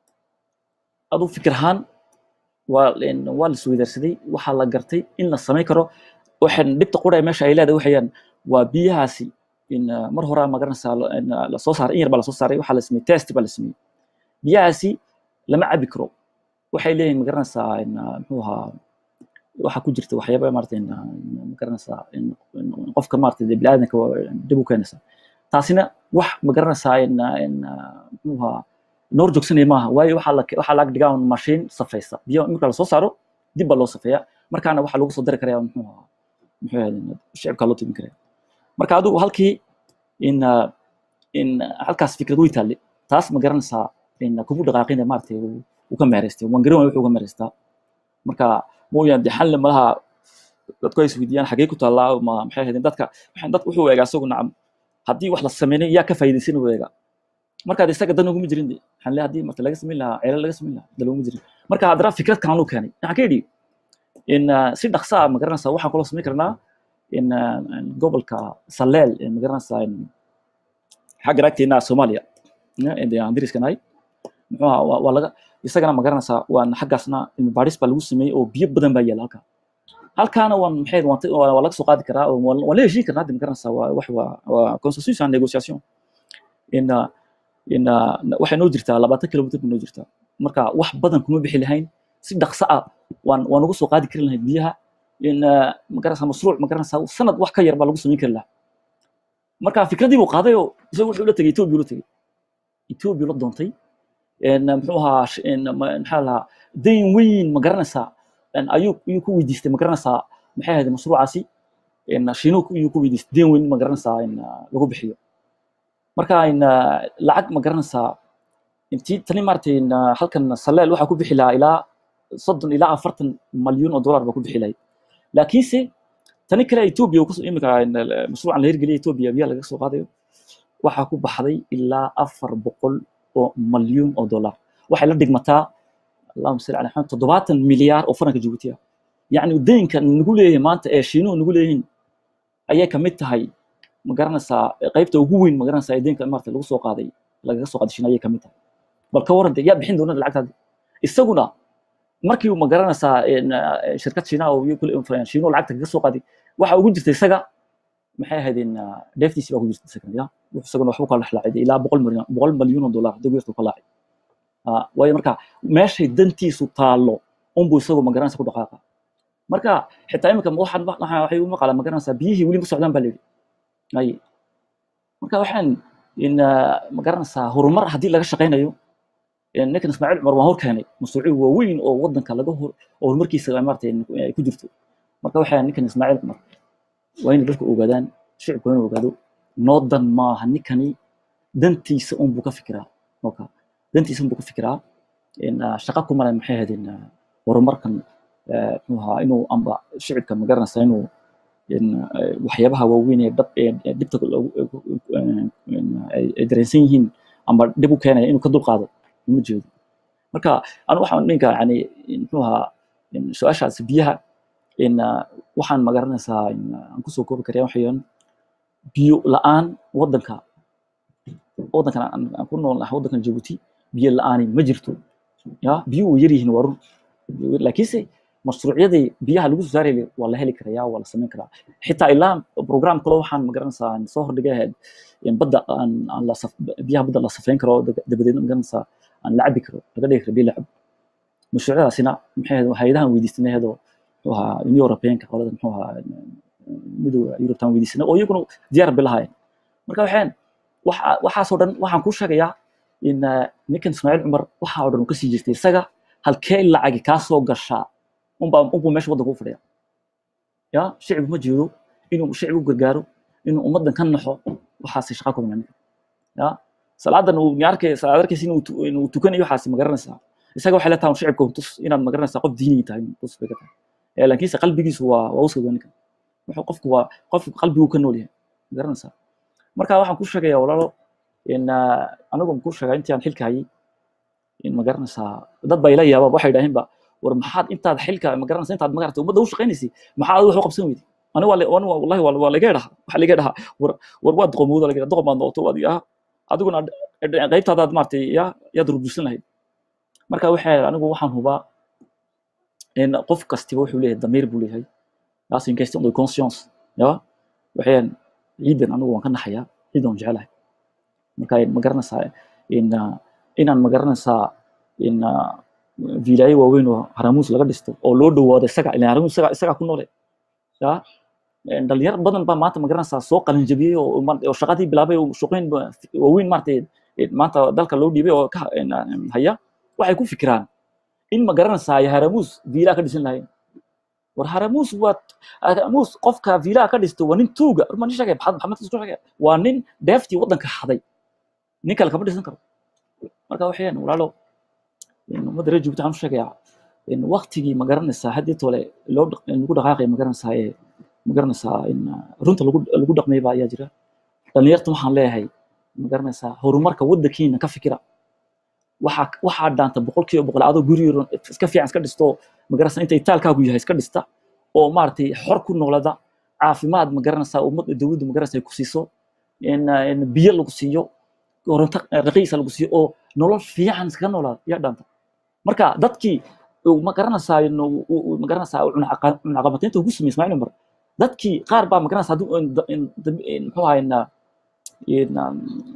Speaker 2: adu fikir ahaan waa in waa la isweydaarsaday waxaa la gartay in la samayn karo waxaan dhibta qura ee meesha ay leedahay waxayaan waa biyahaasi in uh, mar hore ma garanaysaa la- in, uh, la soo saaray in yar baa la soo saaray waxaa la sameeyey test baa la sameeyey biyahaasi lama cabi karo waxay leeyihin ma garanaysaa in uh, muxuu ahaa waxaa ku jirta waxyaaba maarata in uh, in, ma garanaysaa in in qofka maarata dee biniaadanka waa dib u keenaysa taasina wax ma garanaysaa in uh, in uh, muxuu ahaa noor joogsanaya maaha waayo waxaa la waxaa laga dhigaa un mashiin safaysa biyo marka la soo saaro dib baa loo safeeyaa markaana waxaa lagu soo dari karaya muxuu ahaa muxuu ahayd shicibkaa loo timin karaya marka adigu halkii in uh, in halkaas fikrad way taalle taas ma garanaysaa in kugu dhaqaaqina maaragtay uu uu ka meeraystay waan garan waaya wuxuu ka meeraystaa marka mooyaan dee xalle malaha dadku ay isweydiiyaan xagee ku taallaa ma maxay ahayd dadka waxaan dadku wuxuu eegaa isagu nacam haddii wax la sameynay yaa ka faa'iidaysan uu eegaa marka de isaga dan uguma jirin de xalle haddii marta laga samayn lahaa ceelal laga samayn lahaa dan uguma jirin marka haddana fikrad kalan uu keenay waxaan ka yidhi in uh, si dhaqsa ah ma garanaysaa waxaan kaloo samayn karnaa in uh, in gobolka saleel ee ma garanaysaa in xagga naagteena soomaaliya eh, ee aan dariska nahay muxuu ahaa waa waa laga isagana ma garanaysaa waan xaggaasna cilmi baadhis baa lagu sameeyey oo biyo badan baa yaala halkaa halkaana waan maxay waan ta- waa waa laga soo qaadi karaa oo waan waan la heshiin karnaa de ma garanaysaa waa wax waa waa constitution and negotiation in uh, in uh, waxay noo jirtaa labaatan kilomitr bay noo jirtaa marka wax badan kuma bixi lahayn si dhaqso ah waan waan ugu soo qaadi kari lahayn biyaha in uh, ma garanaysaa mashruuc ma garanaysaa sanad wax ka yar baa lagu samayn kari lahaa marka fikradii buu qaaday oo isagu wuxuu la tegey etoobiya la tegey etoobiya la doontay en muxuu ahaa sh- en ma- maxaa lahaa dayn weyn ma garanaysaa en ayuu ayuu ku weydiistay ma garanaysaa maxay ahayd mashruucaasi en shiinuhu ku- ayuu ku weydiistay dayn weyn ma garanaysaa in uh, lagu bixiyo marka in uh, lacag ma garanaysaa intii tani maaragtay in uh, halkan saleel waxaa ku bixi lahaa ilaa soddon ilaa afartan malyuun oo dollar baa ku bixi lahayd laakiinse tani kale etoobiya uu kasoo imika in, uh, mashruucan la hirgeliyay etoobiya biyaha laga soo qaadayo waxaa ku baxday ilaa afar boqol oo malyuun oo dollar waxay la dhigmataa allahuma salli ala maxamed toddobaatan milyaar oo faranka jabuuti ah yacni deynka nagu leeyahay maanta ee shiinuhu nagu leeyihiin ayay ka mid tahay ma garanaysaa qaybta ugu weyn ma garanaysaa ee deynka maarata lagu soo qaaday lagaga soo qaaday shiina ayay ka mid tahay bal ka warran dee yaa bixin doona lacagtaadi isaguna markii uu ma garanaysaa in, uh, shirkad shiina oo iyo kule shiinuhu lacagta kaga soo qaaday waxa ugu jirta isaga maxay ahayd in uh, deeftiisi baa ku jirta isagana ya wuxuu isaguna waxbuu ka laxlaacay ilaa boqol milyan boqol malyuun oo dollar haddii yartu ka laacay Ah, waayo marka meeshay dantiisu taallo unbuu isagu ma garanaysa ku dhaqaaqa marka xitaa imika waxaan waxaan- waxay u maqalaan ma garanaysaa biyihii weli ma socdaan baa la yidhi ay marka waxaan in ah, ma garanaysaa horumar haddii laga shaqaynayo in ninkan ismaaciil cumar waan hor keenay mashruucyo waaweyn oo wadanka laga hor oo horumarkiisa maarata ay ku jirto marka waxaan ninkan ismaaciil cumar waa inay dadku ogaadaan shicibku waa inuu ogaado noo dan maaha ninkani dantiisa unbuu ka fikiraa oka dantiisa unbuu ka fikiraa in ah, shaqo ku malay maxay ahayd in ah, horumarkan eh, muxuu ahaa inuu amba shicibka ma garanaysaa inuu in eh, waxyaabaha waaweyn ee dhab- ee ee dhibta lagu- eh, in ay ay dareensan yihiin amba dhib u keenaya inuu ka dulqaado uma jeedo marka anu waxaan ninka yani in muxuu ahaa in su-aashaas biyaha in ah, waxaan ma garanaysaa in ah, aan kusoo koobi karaya waxayaan biyo la-aan wadanka wadankan aan aan ku nool nahay wadankan jabuuti biyo la-aani ma jirto ya biyo way yar yihiin waa run laakiinse mashruucyadii biyaha lagu soo saarayay waa la heli karaya waa la samayn karaa xitaa ilaa program kale waxaan ma garanaysaa aan soo hordhigay ahayd in badda aan aan la saf biyaha badda la safayn karo dab- dabadeedna ma garanaysaa aan la cabi karo laga dhigi karo biyo la cabo mashruucyadaasina maxay ahayd hay-adahan weydiisanay ahaydoo muxuu ahaa union europeanka qolada muxuu ahaa midowda yurubtan weydiisanay oo iyaguna diyaar bay lahaayeen marka waxaan waxa waxaasoo dhan waxaan kuu sheegayaa in ah, ninkan ismaaciil cumar waxa oo dhan uu kasii jirtay isaga halkee lacagi kaa soo gashaa unbaa unbuu meesha waddanka u fadhiya ya shicib ma jeedo inuu shicib u gargaaro inuu ummaddan ka naxo waxaasay shaqa ku milan ya salaadan uu niarkay salaad arkaysa inuu tu- inuu tukanayo waxaasi ma garanaysaa isaga waxay la tahay shicibka un tus inaad ma garanaysaa qof diini tahay un tus bay ka tahay Eh, laakiinse qalbigiisu waa waa uska ninka wuxuu qofku waa qofku qalbigu ka nool yahay ma garanaysaa marka waxaan ku sheegayaa walaalo in ah, anigu ku sheegaa intii aan xilka hayay in ma garanaysaa dad baa ila yaaba waxay idhaaheenba war maxaad intaad xilka ma garanaysaa intaad magarata ummadda u shaqaynaysay maxaad adiga wax u qabsan weyday ani waa la- ani waa- wallahi waa waa laga dhaha waxa laga dhaha war war waa doqomowda laga dhaha doqom baad noqoto waad ah adiguna ad- qaybtaadaad maaragtay ya yaad rurbusan lahayd marka waxay anigu waxaan hubaa in qof kastiba wuxuu leeyahay damiir buu leeyahay taas in question de conscience ya waxaan ciidan anigu waan ka naxayaa ciidan waan jecelahay marka ma garanaysaa in ah, inaan ma garanaysaa in ah, vilaayo waaweyn oo haramuus laga dhisto oo loo dhawaado isaga ilan haramuus isaga isagaa ku noole ya een dhalinyar badan baa maanta ma garanaysaa soo qalin jabiyey oo ma- oo shaqadii bilaabay oo shaqooyin ba- waaweyn maaragtay een maanta dalka loo dhiibay oo ka een, een, haya waxay ku fikiraan in ma garanaysaa ay haramuus viilaa ka dhisan lahayn war haramuus waa haramuus qofka viilaa ka dhisto waa nin tuuga ma nin sheegay maxamed maxamed isku sheegay waa nin deeftii waddanka xaday nin kale kama dhisan karo marka waxayaan walaalo in ummadda reer Djibouti waxaan u sheegayaa in waqtigii ma garanaysaa haddii tole loo dhaq- in lagu dhaqaaqay ma garanaysaa ee ma garanaysaa in ah, runta lagu lagu dhaqmay baa ayaa jira dhalinyarta waxaan leeyahay ma garanaysaa horumarka waddankiina ka fikira waxaa waxaa dhaanta boqolkiiba boqol adoo guri yar iska fiican iska dhisto ma garanaysaa inta itaalkaagu yahay iska dhista oo maaragtay xor ku noolada caafimaad ma garanaysaa ummadda dowladdu ma garanaysaa ay ku siiso in ah, in biyo lagu siiyo koronto raqiisa lagu siiyo oo nolol fiican iskaga noolaada yaa dhaanta marka dadkii uu ma garanaysaa in uu- uu- uu ma garanaysaa uu cunaqa- cunaqabataynta ugu sameeyey ismaaciil cumar dadkii qaar baa ma garanaysaa hadduu in- in- in- in- muxuu ahaa in in um,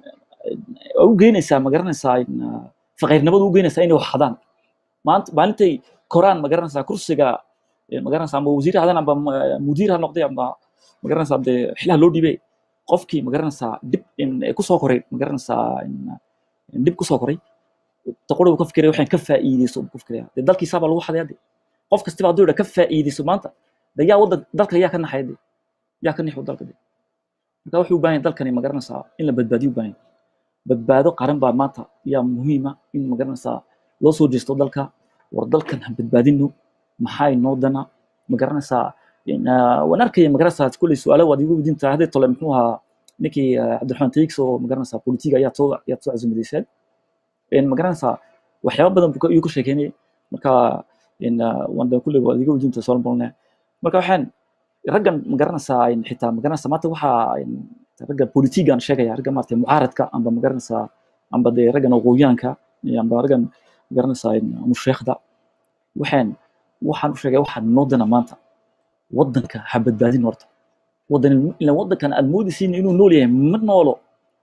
Speaker 2: u geynaysaa ma garanaysaa in uh, faqiirnimadu u geynaysaa inay wax hadaan maanta maalintay koraan ma garanaysaa kursiga eh, ma garanaysaa ama wasiir ha hadaan amba ma- mudiir ha noqday amba ma garanaysaa dee xilaha loo dhiibay qofkii ma garanaysaa dib in kusoo koray ma garanaysaa in in dib kusoo koray taqori uu ka fikiraya waxaan ka faa'iideyso uu ku fikiraya dee dalkiisaa baa lagu xadaya de qof kastiba hadduu yidha ka faa'iideyso maanta de yaa waddan dalka yaa ka naxaya de yaa ka nixu dalka de marka wuxuu u baahan yahay dalkani ma garanaysaa in la badbaadiyo u baahan yahay badbaado qaran baa maanta yaa muhiima in ma garanaysaa loo soo jeesto dalka war dalkan ha badbaadino maxaa inoo dana ma garanaysaa in, ah, waan arkaya ma garanaysaa kulley su-aalo waad igu weydiintaa haddii tole muxuu ahaa ninkii ah, cabdiraxmaan taigs oo ma garanaysaa politiga ayaad soo ayaad soo casumadeyseen in ma garanaysaa waxyaaba badan buu ka- ayuu ka sheekeynayay marka in ah, waan de kulley waad iga weydiintaa soo bolne marka waxaan raggan ma garanaysaa in xitaa ma garanaysaa maanta waxaa in ragga politigan sheegaya ragga maaragtay mucaaradka amba ma garanaysaa amba dee raggan aqoonyahanka iyo amba raggan ma garanaysaa in musheekhda waxaan waxaan u sheegay waxaan noo dana maanta waddanka ha badbaadin horta waddan ilan waddankan aad moodaysiin inuu nool yahay ma noolo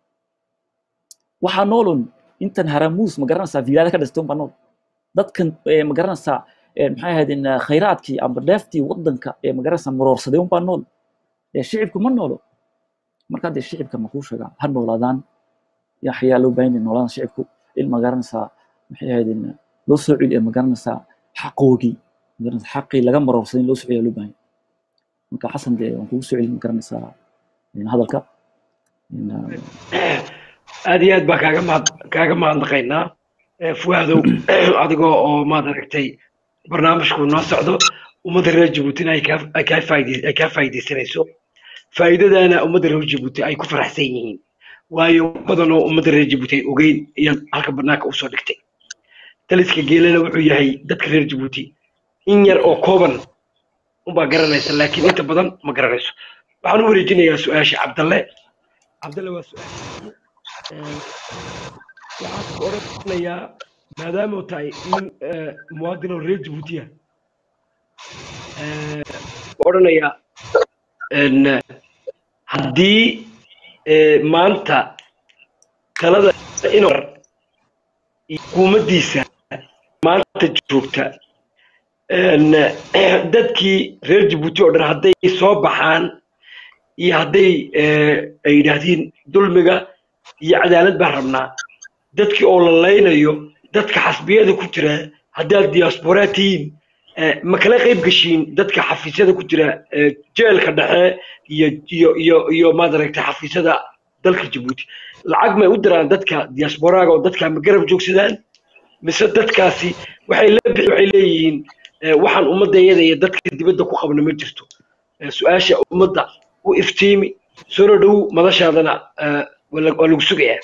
Speaker 2: waxaa noolun intan haramuus ma garanaysaa vilaada ka dhistay unbaa nool dadkan eh, ma garanaysaa eh, maxay ahayd in ah, khayraadkii amba dheeftii waddanka ee ma garanaysaa maroorsaday unbaa nool ee shicibku ma noolo marka dee shicibka ma kuu sheegaa ha noolaadaan yaa xayaa loo baahan yahay noolaadaan shicibku in ma garanaysaa maxay ahayd in loo soo celiyo ma garanaysaa xaqoogii ma garanaysaa xaqii laga maroorsaday in loo soo celiyo loo baahan yahay marka xasan dee waan kugu soo celin ma garanaysaa in hadalka in ah,
Speaker 1: aad iyo aad baan kaaga mahad kaaga mahadnaqaynaa Eh, fuaadow adigoo oo maad aragtay barnaamijku noo socdo ummadda reer jabuutina ay kaa ay kaa faa'iidey- ay kaa faa'iideysanayso faa'iidadaana ummadda reer jabuuti ay ku faraxsan yihiin waayo badan oo ummadda reer jabuuti ay ogeyn iyaad halka banaanka usoo dhigtay daliska geelana wuxuu yahay dadka reer jabuuti in yar oo kooban unbaa garanaysa laakiin inta badan ma garanayso waxaan u wareejinayaa su-aasha cabdalle cabdalle waa su-aal waxaan ka oranayaa maadaama uu tahay nin eh, muwaadin oo reer jabuutiya odhanayaa en, haddii eh, maanta talada inuu hukuumaddiisa maanta joogta en, dadkii reer jabuuti oo dhan hadday soo baxaan iyo hadday eh, ay yidhaahdiin dulmiga iyo cadaalad baan rabnaa dadkii oo la laynayo dadka xasbiyada ku jira haddaad diaspora tihiin eh, ma kala qayb gashiin dadka xafiisyada ku jira eh, jeelka dhexe iyo iyo iyo iyo maad aragtay xafiisyada dalka jabuuti lacag may u diraan dadka diasporaaga oo dadka ma garab joogsadaan mise dadkaasi waxay la bixi waxay leeyihiin eh, waxaan ummadayada iyo dadka dibadda ku qabna ma jirto Eh, su-aasha ummadda u iftiimi soo dhow madashaadana eh, waa la- waa lagu sugayaa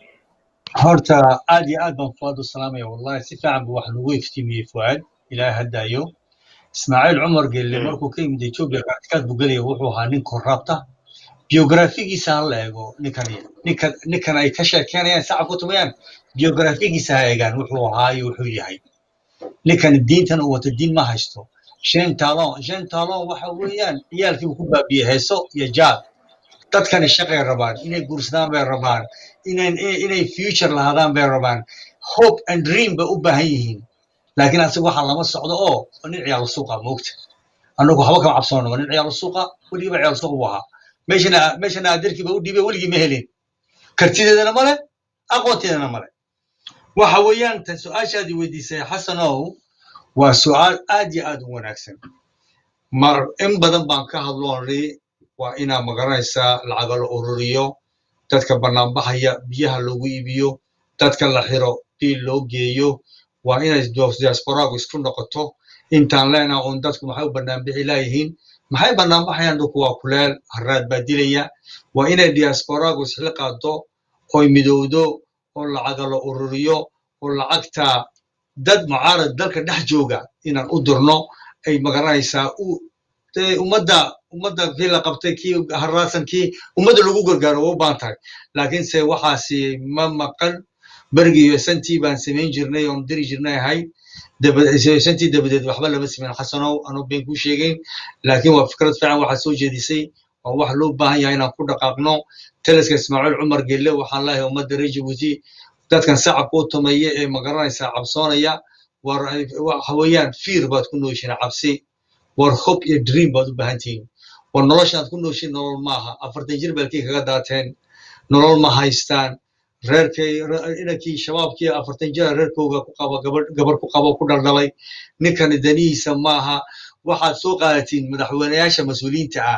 Speaker 3: horta aad iyo aad baan fuaad u salaamaya wallahi si fiican buu wax lagu iftiimiyey fuaad ilaahay haddaayo ismaaciil cumar gelle markuu ka yimid etoobiya kaatikaad buu gelaya wuxuu ahaa nin korrabta biografigiisa ha la eego ninkan ninkan ninkan ay ka sheekeynayaan sacab ku tumayaan biografigiisa ha eegaan wuxuu ahaa iyo wuxuu yahay ninkan diintan uu wato diin ma haysto shen talon shen talon waxa weeyaan ciyaalkiibu ku baabiyey heeso iyo jaad dadkani shaqay rabaan inay guursadaan bay rabaan inay inay future lahaadaan bay rabaan hope and dream bay u baahan yihiin laakiin asiga waxaa lama socdo oo waa nin ciyaal suuqa moogta annagu haba kama cabsoono waa nin ciyaal suuqa weligiiba ciyaal suuqa buu ahaa meeshana meeshana adeerkiiba u dhiibay weligii ma helin kartideedana male aqoonteedana male waxa weeyaan tan su-aashaadii weydiisay xasanow waa su-aal aad iyo aad u wanaagsan mar in badan baan ka hadloonay waa inaa magaranaysaa lacaga la ururiyo dadka banaanbaxaya biyaha loogu iibiyo dadka la xiro biil loo geeyo waa inay diasporaagu isku noqoto intaan leenaha uun dadku maxay u banaanbixi laayihiin maxay banaanbaxayaan dhulku waa kuleel haraad baa dilaya waa inay diasporaagu isla qaado oy midowdo oo lacaga la ururiyo oo lacagta dad mucaarad dalka dhex jooga inaan u dirno ay magaranaysaa u dee ummadda ummadda kii la qabtay kii haraasan kii ummadda lagu gargaaro waa u baahan tahay laakiinse waxaasi ma maqan berigii santii baan samayn jirnay oon diri jirnay ahayd santii dabadeed waxba lama samayn xasanow anuu been kuu sheegayn laakiin waa fikrad fiican waxaa soo jeedisay waa wax loo baahan yahay inaan ku dhaqaaqno taliska ismaaciil cumar gelle waxaan leeyahay ummadda reer jabuuti dadkan sacabka u tumeeya ee magaranaysaa cabsoonaya war waxa weeyaan fiir baad ku nooshiin cabsi war hope iyo dream baad u baahan tihiin war noloshaad ku nooshiin nolol maaha afartan jir baalkii kaga daateen nolol ma haystaan reerkay inankii shabaabkii afartan jira reerkooga ku qaba gabadh gabar ku qabo ku dhaldhalay ninkani danihiisa maaha waxaad soo qaadatiin madaxweyneyaasha mas-uuliyiinta ah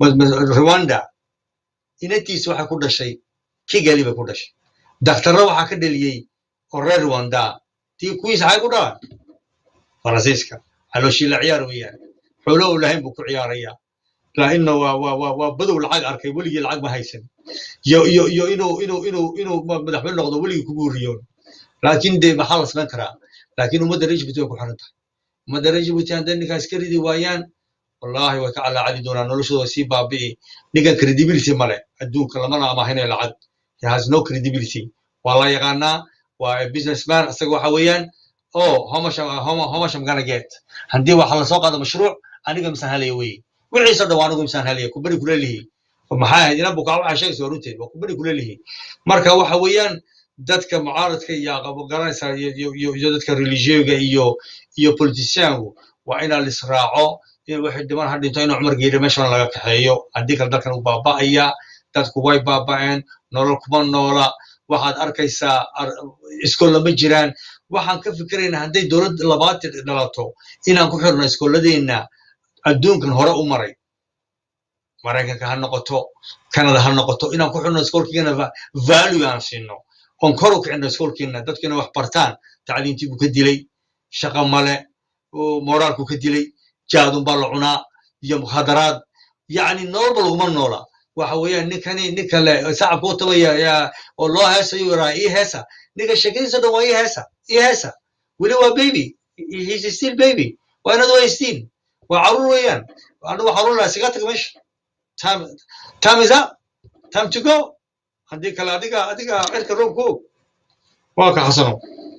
Speaker 3: rwanda inantiisa waxay ku dhashay kigali bay ku dhashay daktarra waxaa ka dheliyey oo reer rwanda tii kuwiisa xay ku dhalan faransiiska calooshii la ciyaar weeyaan xoolo u lahayn buu ku ciyaaraya lainna waa waa waa waa badow lacag arkay weligii lacag ma haysan iyo iyo iyo inuu inuu inuu inuu madaxweyne noqdo weligii ku guuriyoon laakiin dee maxaa la samayn karaa laakiin ummadda reer jibuuti way ku xiran tahay ummadda reer jibuuti hadday ninkaas ka ridi waayaan wallahi way ka calaacadi doonaan noloshooda way sii baabi'i ninkan credibility male adduunka lamana amahinayo lacag he has no credibility waa la yaqaanaa waa businessman isaga waxa weeyaan oh how much how much how much I'm gonna get haddii waxa la soo qaado mashruuc aniga misaan helaya wey wixiisa dhan waa anigu misaan helaya ku beri kula lihi maxaa ahayd inan bukaa waxaa sheegaysa waa runteed waa ku beri kula lihi marka waxa weeyaan dadka mucaaradka iyo aqabo garanaysa iyo iyo iyo iyo dadka religioga iyo iyo politicianku waa inaa lisraaco in wixii dhiman ha dhinto inuu cumar geeri meeshan laga kaxeeyo haddii kale dalkan uu baaba'aya dadku way baaba'een nolol kuma noola waxaad arkaysaa iskoolla ma jiraan waxaan ka fikiraynaa hadday dowlad labaatan dhalato inaan ku xirno iskooladeenna adduunkan hore u maray maraykanka ha noqoto canada ha noqoto inaan ku xirno iskoolkeena value aan siino oon kor u kicino iskoolkeena dadkina wax bartaan tacliintii buu ka dilay shaqa male moraalku ka dilay jaadun baa la cunaa iyo mukhadaraad yacni nololba laguma noola waxa weeyaan ninkani ninka le sacabka u tabaya oo loo heesayo yaraa ii heesa ninka sheekadiisa dhan waa ii heesa ii heesa weli waa baby he's still baby waa inaad waystiin waa caruur weeyaan anigu waxaan oran lahaa siga tag meesha time time is up time to go haddii kale adiga adiga cirka roobka og waa ka xasano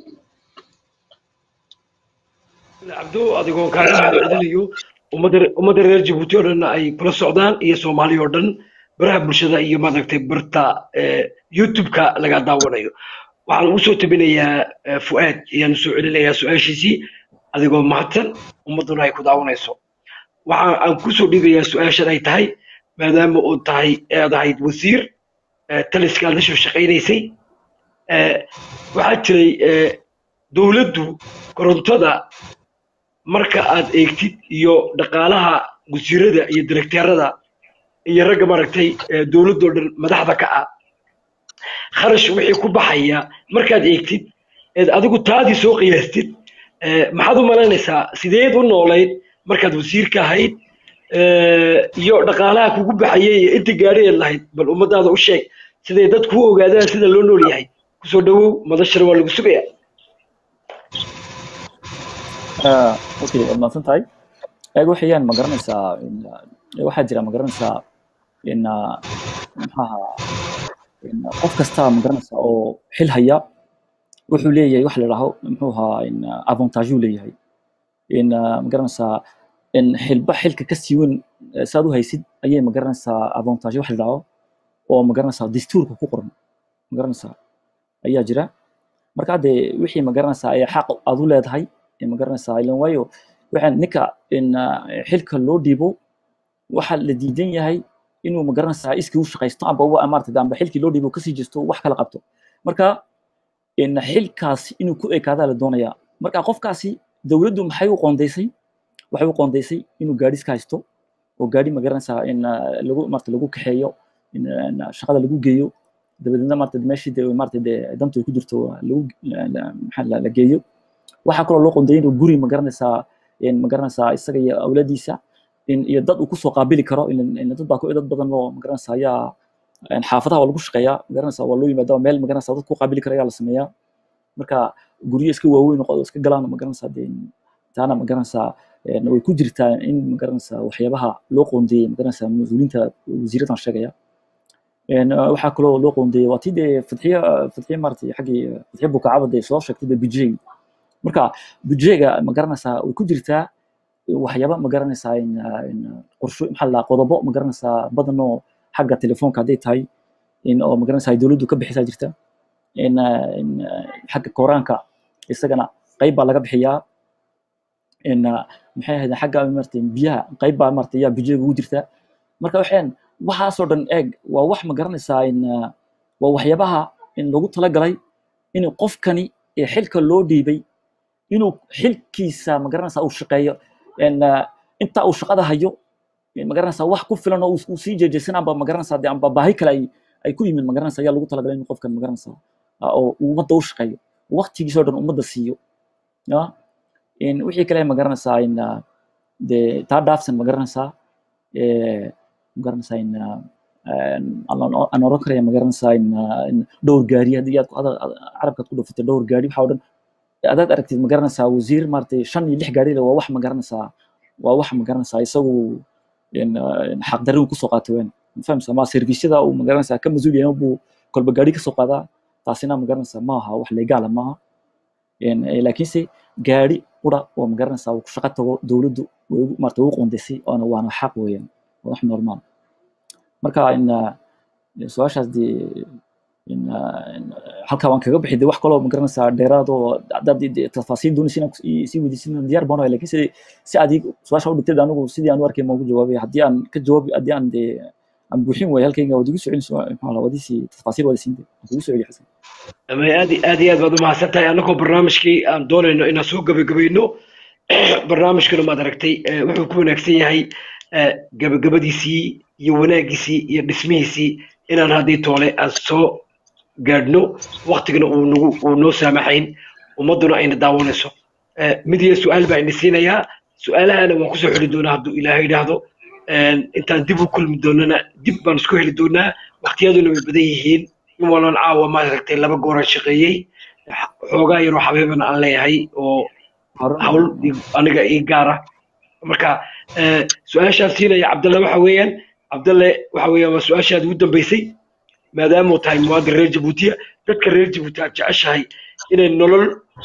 Speaker 1: cabdo adigoo kaaga mahadcelinayo ummadda ummadda reer jabuuti oo dhan ay kula socdaan iyo soomaaliya oo dhan baraha bulshada iyo maaragtay barta youtube-ka laga daawanayo waxaan ugu soo tabinayaa fu'aad ayaan soo celinayaa su-aashiisii adigoo mahadsan ummadduna ay ku daawanayso waxa aan ku soo dhiibayaa su-aashan ay tahay maadaama uu tahay aad ahayd wasiir taliskaad la soo shaqaynaysay waxaa jiray dowladdu korontada marka aad eegtid iyo dhaqaalaha wasiirada iyo direkteerada iyo ragga maaragtay dowladdoo dhan madaxda ka ah kharash wixii ku baxaya markaad eegtid eed adigu taadii soo qiyaastid eh, maxaad u malaynaysaa sideed u noolayd markaad wasiirka ahayd eh, iyo dhaqaalaha kugu baxayay iyo inta gaadhiyeed lahayd bal ummadaada u sheeg siday dadku u ogaadaan sida loo nool yahay kusoo dhawow madashana waa lagu sugaya
Speaker 2: Ah, okay waad mahadsan tahay eeg waxayaan ma garanaysaa in, ah, waxaa jira ma garanaysaa in ah, maxaha in ah, qof kasta ma garanaysaa oo xil haya wuxuu leeyahay wax la idhaaho muxuu ahaa in ah, avantage uu leeyahay in ah, ma garanaysaa in xilba xilka ka sii weyn eh, saad u haysid ayay ma garanaysaa avantage wax la idhaaho oo ma garanaysaa dastuurka ku qoran ma garanaysaa ayaa jira marka hadde wixii ma garanaysaa ayaa xaq aad u leedahay ee ma garanaysaa ilan waayo waxaan ninka in ah, xilka loo dhiibo waxa la diidan yahay inuu ma garanaysaa iskii u shaqaysto amba wa- maarata amba xilkii loo dhiibo kasii jesto wax kala qabto marka in xilkaasi inuu ku ekaadaa la doonayaa marka qofkaasi dowladdu maxay u qoondeysay waxay u qoondeysay inuu gaadhi iska haysto oo gaadhi ma garanaysaa in ah, lagu maarata lagu kaxeeyo in in shaqada lagu geeyo dabadeedna maarata meeshii dee maarata dee dantu ay ku jirto lagu la- maxaa la la geeyo waxaa kaloo loo qoondeeyay inuu guri ma garanaysaa in ma garanaysaa isaga iyo awlaadiisa in iyo dad uu kusoo qaabili karo in in dad baa ku dad badan oo ma garanaysaa ayaa in xaafadaha waa lagu shaqeeyaa ma garanaysaa waa loo yimaadaa meel ma garanaysaa dad ku qaabili kara ayaa la sameeyaa marka guryo iska waaweyn oo iska galaan ma garanaysaa dee taana ma garanaysaa een, way ku jirtaa in ma garanaysaa waxyaabaha loo qoondeeyey ma garanaysaa mas-uuliyiinta wasiiradan sheegaya een, uh, waxaa kaloo loo qoondeeyey waa tii dee fadxiye fadxiye maaragtay xaggii fadxiye bukacaba dee soo sheegtay dee budget marka budgeega ma garanaysaa way ku jirtaa waxyaaba ma garanaysaa in ah, in ah, qorsho maxaa la dhahaa, qodobo ma garanaysaa badan oo xagga telefoonka hadday tahay in oo ma garanaysaa ay dowladdu ka bixisaa jirta in ah, in ah, xagga koraanka isagana qayb baa laga bixiyaa in ah, maxay ahayd xagga maaragtay biyaha qayb baa maaragtay yaa budgeega ugu jirta marka waxaan waxaasoo dhan eeg waa wax ma garanaysaa in ah, waa waxyaabaha in lagu talagalay in qofkani ee xilka loo dhiibay inuu xilkiisa ma garanaysaa uu shaqeeyo in ah, inta uu shaqada hayo in ma garanaysaa wax ku filan oo uu uu sii jeejeesan amba ma garanaysaa dee amba baahi kale ay ay ku yimid ma garanaysaa ayaa lagu talagalay in qofkan ma garanaysaa ah, oo uu ummadda u shaqeeyo waqtigiisoo dhan ummadda siiyo ya in wixii kale ma garanaysaa in ah, dee taa dhaafsan ma garanaysaa eh, ma garanaysaa in ah, een, aan aan oran karaya ma garanaysaa in ah, in dhowr gaari haddii aad ku- ada- ada- carabkaad ku dhufatay dhowr gaari waxaa oo dhan adaad aragtid ma garanaysaa wasiir maaragtay shan iyo lix gaari leh waa wax ma garanaysaa waa wax ma garanaysaa isagu in, ah, in xaqdarri uu kusoo qaatay weyn ma fahamsa ma servisyada uu ma garanaysaa ka mas-uul yahay buu kolba gaari kasoo qaadaa taasina ma garanaysaa ma aha wax legaala maaha In, eh, laakiinse gaari qura oo ma garanaysaa uu ku shaqo tago dowladdu way ugu- maaragtay ugu qoondaysay oona waana xaq weeyaan waa wax normaal marka in ah, su-aashaas dee in ah, in, ah, halkaa waan kaga bixi de wax kaloo ma garanaysaa dheeraad oo haddaad i- dee tafaasiil doonaysa inaan kus- i- sii weydiisin diyaar baan ahay lakin si si aad ii- su-aasha u dhigtay anigu sidii aan u arkay maan ugu jawaabay haddii aan ka jawaabi haddii aan dee aan buuxin waayo halkayga waad igu soo celin maxaa la wadiisii tafaasiil wada siin waan kugu soo celi xasan
Speaker 1: ama aad i- aad iyo aad baad u mahadsan tahay annagoo barnaamijkii aan doonayno inaan soo gabagabayno barnaamijkuna maad aragtay eh, wuxuu ku wanaagsan yahay eh, gabagabadiisii iyo wanaagiisii iyo dhismihiisii inaan haddii toole aan soo gaadhno waktigana uu nagu uu noo saamaxayn ummadduna ayna daawanayso Eh, mid iyo su-aal baa ina siinayaa su-aalahana waan kusoo xeli doonaa hadduu ilaahay idhaahdo Een, intaan dib u kulmi doonana dib baan isku heli doonaa waqtiyaduna way badan yihiin in walan caawa maad aragtay laba gooraan shaqeeyey xoogaa yaroo xabeebana aan leeyahay oo hawl i- aniga ii gaara marka eh, su-aashaan siinaya cabdalle waxa weeyaan cabdalle waxa weeyaan waa su-aashaad ugu dambeysay maadaama uu tahay muwaadin reer jabuutiya dadka reer jabuuti aad jeceshahay inay nolol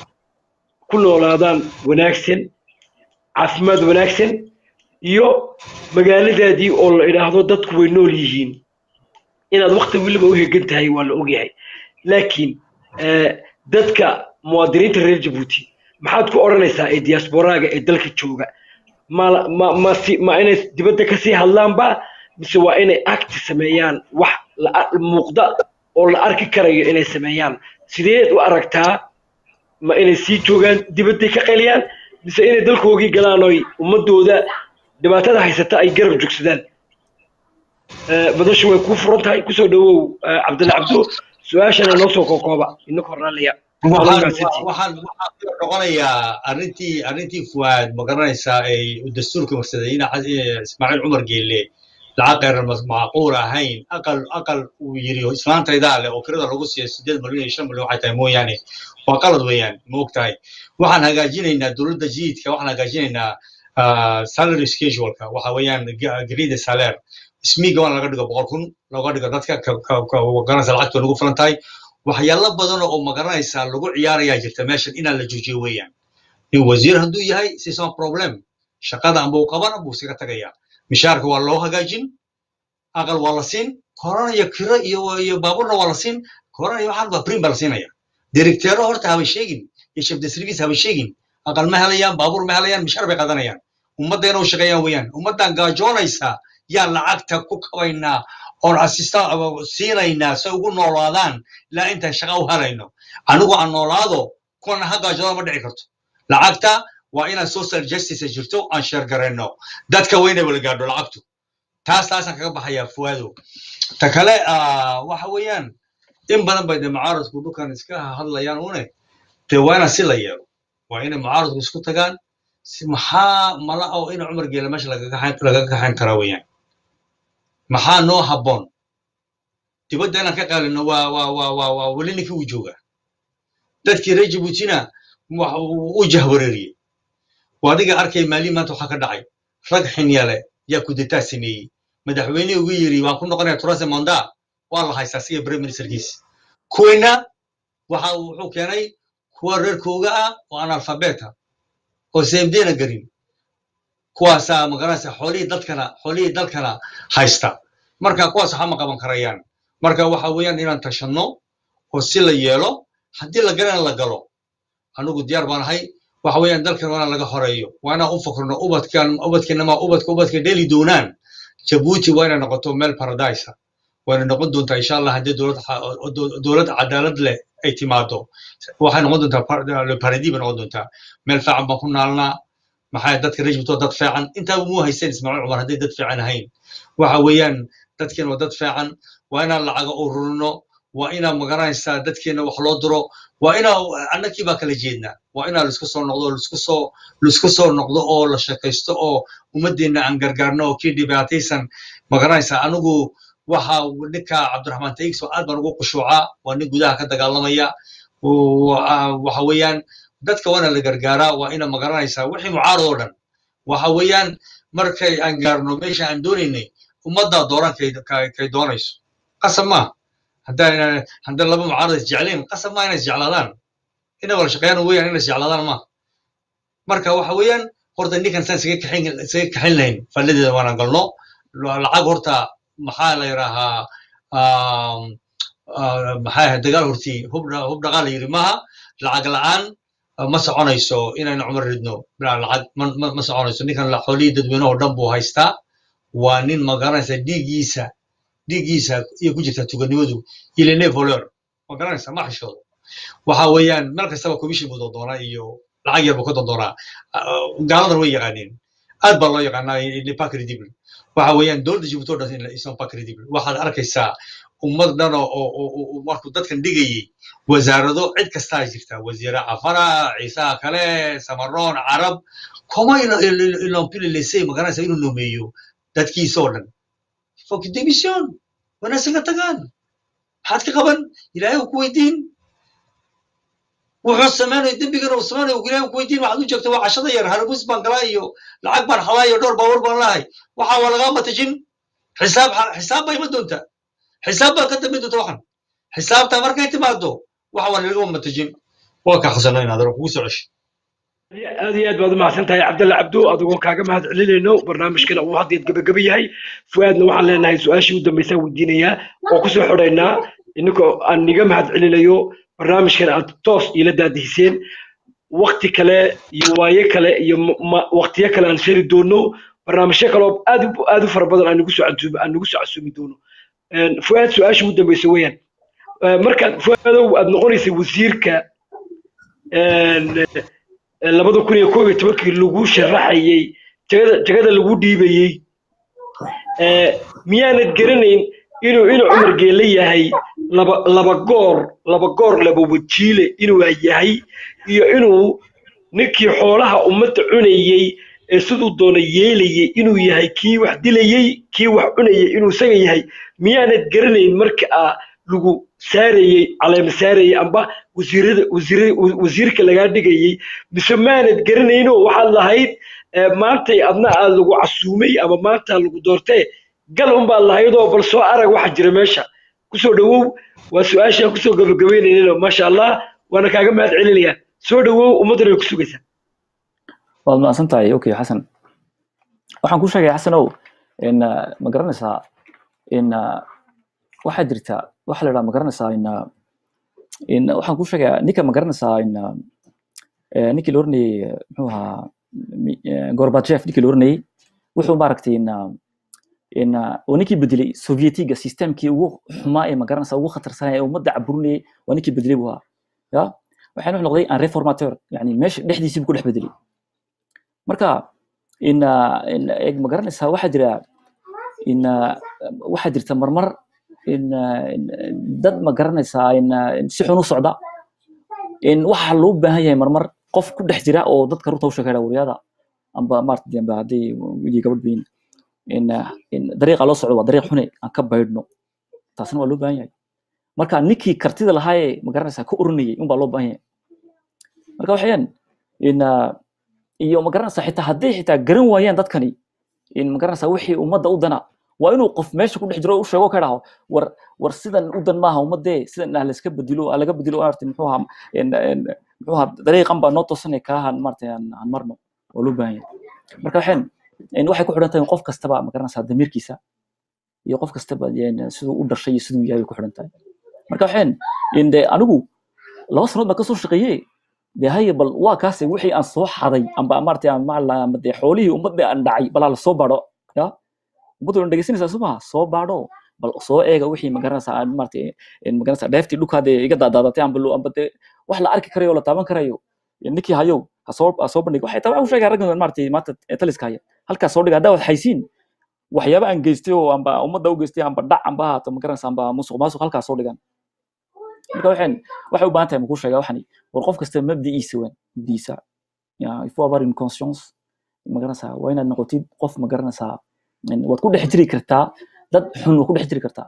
Speaker 1: ku noolaadaan wanaagsan caafimaad wanaagsan iyo magaaladaadii oo la idhaahdo dadku way nool yihiin inaad wakti weliba u hegan tahay waa la ogyahay laakiin eh, dadka muwaadiniinta reer jabuuti maxaad ku odhanaysaa ee diasporaaga ee dalka jooga ma ma ma si ma inay dibadda kasii hadlaanba mise waa inay acti sameeyaan wax la muuqda oo la arki karayo inay sameeyaan sideed u aragtaa ma inay sii joogaan dibadday ka qaliyaan mise inay dalkoogii galaan oy ummadooda dhibaatada haysata ay garab joogsadaan Eh, madashu way kuu furan tahay kusoo dhawow eh, cabdalla cabdo su-aashana noo soo kookooba inaka horaalaya
Speaker 3: waxaan waxaan waxaan noqonayaa arrintii arrintii fuwaad ma garanaysaa ay dastuurka marsadayna ismaaciil cumar geelle lacag qeyran macquul ahayn aqal aqal uu yiri islaantaydaa leh oo kirada lagu siiyo sideed milyan iyo shan milyan waxay tahay mooyaane waa qalad weeyaan ma og tahay waxaan hagaajinaynaa dowladda jiidka waxaan hagaajinaynaa salary scheduleka waxa weeyaan grade saler smiga waan laga dhigo boqol kun looga dhigo dadka garanaysa lacagta nagu filan tahay waxyaalo badan oo magaranaysaa lagu ciyaarayaa jirta meeshan inaan la joojiyo weeyaan in wasiir hadduu yahay sisan problem shaqada amba uu qabana buu iskaga tagayaa mishaarka waa loo hagaajin aqal waa la siin korona iyo kiro iyo iyo baaburna waa la siin korona iyo waxaan waa prim baa la siinaya directeero horta haba sheegin iyo chef de service haba sheegin aqal ma helayaan baabuur ma helayaan mishaar bay qadanayaan ummaddeena u shaqeeyaan weeyaan ummaddan gaajoonaysa yaan lacagta ku kabaynaa oon assista siinaynaa si ugu noolaadaan ilaa intaan shaqa u helayno anigu aan noolaado kuwana ha gaajooda ma dhici karto lacagta waa inaan social justice jirto aan sheergarayno dadka weyna wala gaadho lacagtu taas taasaan kaga baxayaa fuwaado ta kale waxa weeyaan in badan bay de mucaaradku dhulkan iska hadlayaan une de waa inaan si la yeelo waa inay mucaaradku isku tagaan maxaa mala oo ina cumar geela meesha lagaga kaxayn karaa weeyaan maxaa noo habboon dibadda inaan ka qaalino waa waa waa waa waa weli ninkii uu joogaa dadkii reer jabuutina u jahwareeriyey waa adiga arkay maalin maanta waxaa ka dhacay rag xinyale yaa kudetaa sameeyey madaxweynihii ugu yiri waan ku noqonaya turase monda waa la haystaa siga prime ministerkiisi kuwayna waxa wuxuu keenay kuwa reerkooga ah oo analfabeta oo seemdeena garin kuwaasaa magaranaysa xoolihii dadkana xoolihii dalkana haysta marka kuwaas waxa ma qaban karayaan marka waxa weeyaan inaan tashanno oo si la yeelo haddii la galana la galo anigu diyaar baan ahay waxa weeyaan dalkan waa inaan laga horeeyo waa inaan u fakrno ubadkan ubadkeenama ubadka ubadka dheli doonaan jabuuti waa inay noqoto meel paradise wayna noqon doontaa insha allah haddii dowlad dowlad cadaalad leh ay timaado waxay noqon doontaa paradis bay noqon doontaa meel fiican baan ku naalnaa maxaa dadka reer jabuuti waa dad fiican intaaba muu haysteen ismaaciil cumar hadday dad fiican ahayn waxa weeyaan dadkeen waa dad fiican waa inaan lacaga ururino waa inaan magaranaysaa dadkeena wax loo diro waa inaa annakii baa kala jeednaa waa inaa laisku soo noqdo laisku soo laisku soo noqdo oo la shaqaysto oo ummaddeena aan gargaarno oo kii dhibaataysan magaranaysaa anigu waxa ninka cabdiraxmaan taigso aad baan ugu qushuucaa waa nin gudaha ka dagaalamaya waxa weeyaan dadka waana la gargaaraa waa ina magaranaysaa wixii mucaarad oo dhan waxa weeyaan markay aan gaarno meesha aan doonaynay ummaddaa dooran kay doonayso qasab maaha haddaan haddaan laba mucaarad isjeclayn qasab maa inay isjeclaadaan inay wala shaqeeyaan weeyaan inay isjeclaadaan maaha marka waxa weeyaan horta ninkan saan isaga kaxin isaga kaxin lahayn falladeeda waanaan galno lacag horta maxaa la yidhaahaa maxaa ahayd dagaal hortii hub hub dhaqaal la yidhi maaha lacag la'aan ma soconayso inaynu cumar ridno lacag ma soconayso ninkan xoolihii dadweyne oo dhan buu haystaa waa nin magaranaysa dhiiggiisa dhiiggiisa iyo ku jirta tuganimadu ilene voleur ma garanaysa ma xishoodo waxa weeyaan meel kastaba commission buu doondoonaa iyo lacag yar buu ka doondoonaa gaaladan way yaqaaneen aad baa loo yaqaanaa pas credible waxa weeyaan dowladda jibuuti oo dhan isan pas credible waxaad arkaysaa ummad dhan oo markuu dadkan dhigayey wasaarado cid kastaa jirta wasiire cafara ciisaha kale samaroon carab kuma ilompililesey magaranaysa inuu nomeeyo dadkiisa oo dhan fok demission wana isaga tagaan maxaad ka qaban ilaahay uu ku weydiin wuxuu samaynayo dembigana uu samaynayo ilaahay ku weydiin waxaad u joogta waa cashada yar harabus baan galaa iyo lacag baan halaa iyo dhowr baawar baan lahay waxa waa lagaa matajin xisaab xisaab baa iman doonta xisaab baa ka dambayn doonta waxan xisaabta markay timaado waxa waa nalaga matajin waa ka khasano inaad kugu soo cesho
Speaker 1: aad iyo aad baad umahadsan tahay cabdalla cabdo adigoo kaaga mahad celinayno barnaamijkana uu haddeed gabagaba yahay fuaadna waxaan leenahay su-aashii u dambaysaa weydiinayaa oo kusoo xodaynaa ininkoo aan niga mahad celinayo barnaamijkan aad toos iila daadihiseen wakti kale iyo waaye kale iyo waktiyo kale aan shari doono barnaamijyo kale oo aad aad u fara badan aan nagu soo casuumi aan nagu soo casuumi doono fuaad su-aashii u dambaysa weeyaan markaad fuaadow aad noqonaysa wasiirka labada kun iyo koob iyo tobankii lagu sharaxayey jagada jagada lagu dhiibayey miyaanad garanayn inuu inuu cumar geele yahay laba laba goor laba goor laba wajiile inuu yahay iyo inuu ninkii xoolaha ummadda cunayey ee siduu doona yeelayey inuu yahay kii wax dilayey kii wax cunayey inuu isaga yahay miyaanad garanayn marka aa lagu saarayey caleema saarayey amba wasiirada wasiir wasiirka lagaa dhigayey mise maanad garanayno waxaad lahayd eh, maantay adna aa lagu casuumay ama maanta lagu doortee gal unbaad lahaydoo bal soo arag waxa jira meesha kusoo dhawow waa su-aashaan kusoo gabagabeynayno maasha allah waana kaaga mahad celinayaa soo dhawow ummaddana way ku sugaysaa
Speaker 2: waad mahadsan tahay okay xasan waxaan kuu sheegaya xasanow in uh, ma garanaysaa in uh, waxaa jirta waxa la idhaha ma garanaysaa in uh, in waxaan kuu sheegayaa ninka ma garanaysaa in uh, eh, ninkii la oranayey eh, muxuu ahaa mi- eh, gorbachev ninkii la oranayey wuxuu maaragtay in uh, in uh, oo ninkii bedelay sovietiga systemkii ugu xumaa ee ma garanaysaa ugu khatarsanaya ee ummadda caburinayay waa ninkii bedelay buu ahaa ya waxaana wuxuu noqday un reformateur yani meesha dhexdiisii buu ku dhex bedelay marka in uh, in eg ma garanaysaa waxaa jira in uh, waxaa jirta marmar in, uh, in dad ma garanaysaa in, uh, in si xun u socda in waxa loo baahan yahay marmar qof ku dhex jira oo dadka runta u sheegaya wariyada amba maarata amba haddii wiilii gabadh bayin in uh, in dariiqa loo socdo waa dariiq xune aan ka baydhno taasna waa loo baahan yahay marka ninkii kartida lahaa ee ma garanaysaa ka oranayay unbaa loo baahan yahay marka waxayaan in uh, iyo ma garanaysaa xitaa hadday xitaa garan waayaan dadkani in ma garanaysaa wixii ummadda u dana waa inuu qof meesha ku dhex jiro u sheego ka dhaho war war sidan u dan maaha ummadee sidan ah layska bedilo ah laga bedilo maarata muxuu ahaa in- in- muxuu ahaa dariiqan baa noo toosanay kaahan maarata aan aan marno waa loo baahan yahay marka waxaan in waxay ku xidhan tahay qof kastaba ma garanaysaa damiirkiisa iyo qof kastaba yani siduu u dhashay iyo siduu yahay bay ku xidhan tahay marka waxaan in de anigu laba sanood baan kasoo shaqeeyey de haye bal waa kaase wixii aan soo xaday amba maaragtay aan macala ama dee xoolihii ummadda aan dhacay balaa la soo baadho ya ummadda waan dhegeysanaysaa soo maha soo baadho bal soo eega wixii magaranaysaa aan maaragtay in magaranaysaa dheeftii dhulkaadee iga daadaadatay amba lo- amba dee wax la arki karayo oo la taaban karayo ninkii hayow ha soo ha soo bandhig waxay taa u sheegaya raggan maaragtay maanta ee taliska haya halkaas soo dhiga haddaa wad haysiin waxyaaba aan geystay oo amba ummadda u geystay amba dhac amba haato magaranaysaa amba musuq maasuq halkaas soo dhigan marka waxaan waxay u baahan tahay makuu sheegaa waxani war qof kasta mabdi'iisa weyn mabdi'iisa ya il faut avoir une conscience magaranaysaa waa inaad noqotid qof magaranaysaa in- waad ku dhex jiri kartaa dad xun waad ku dhex jiri kartaa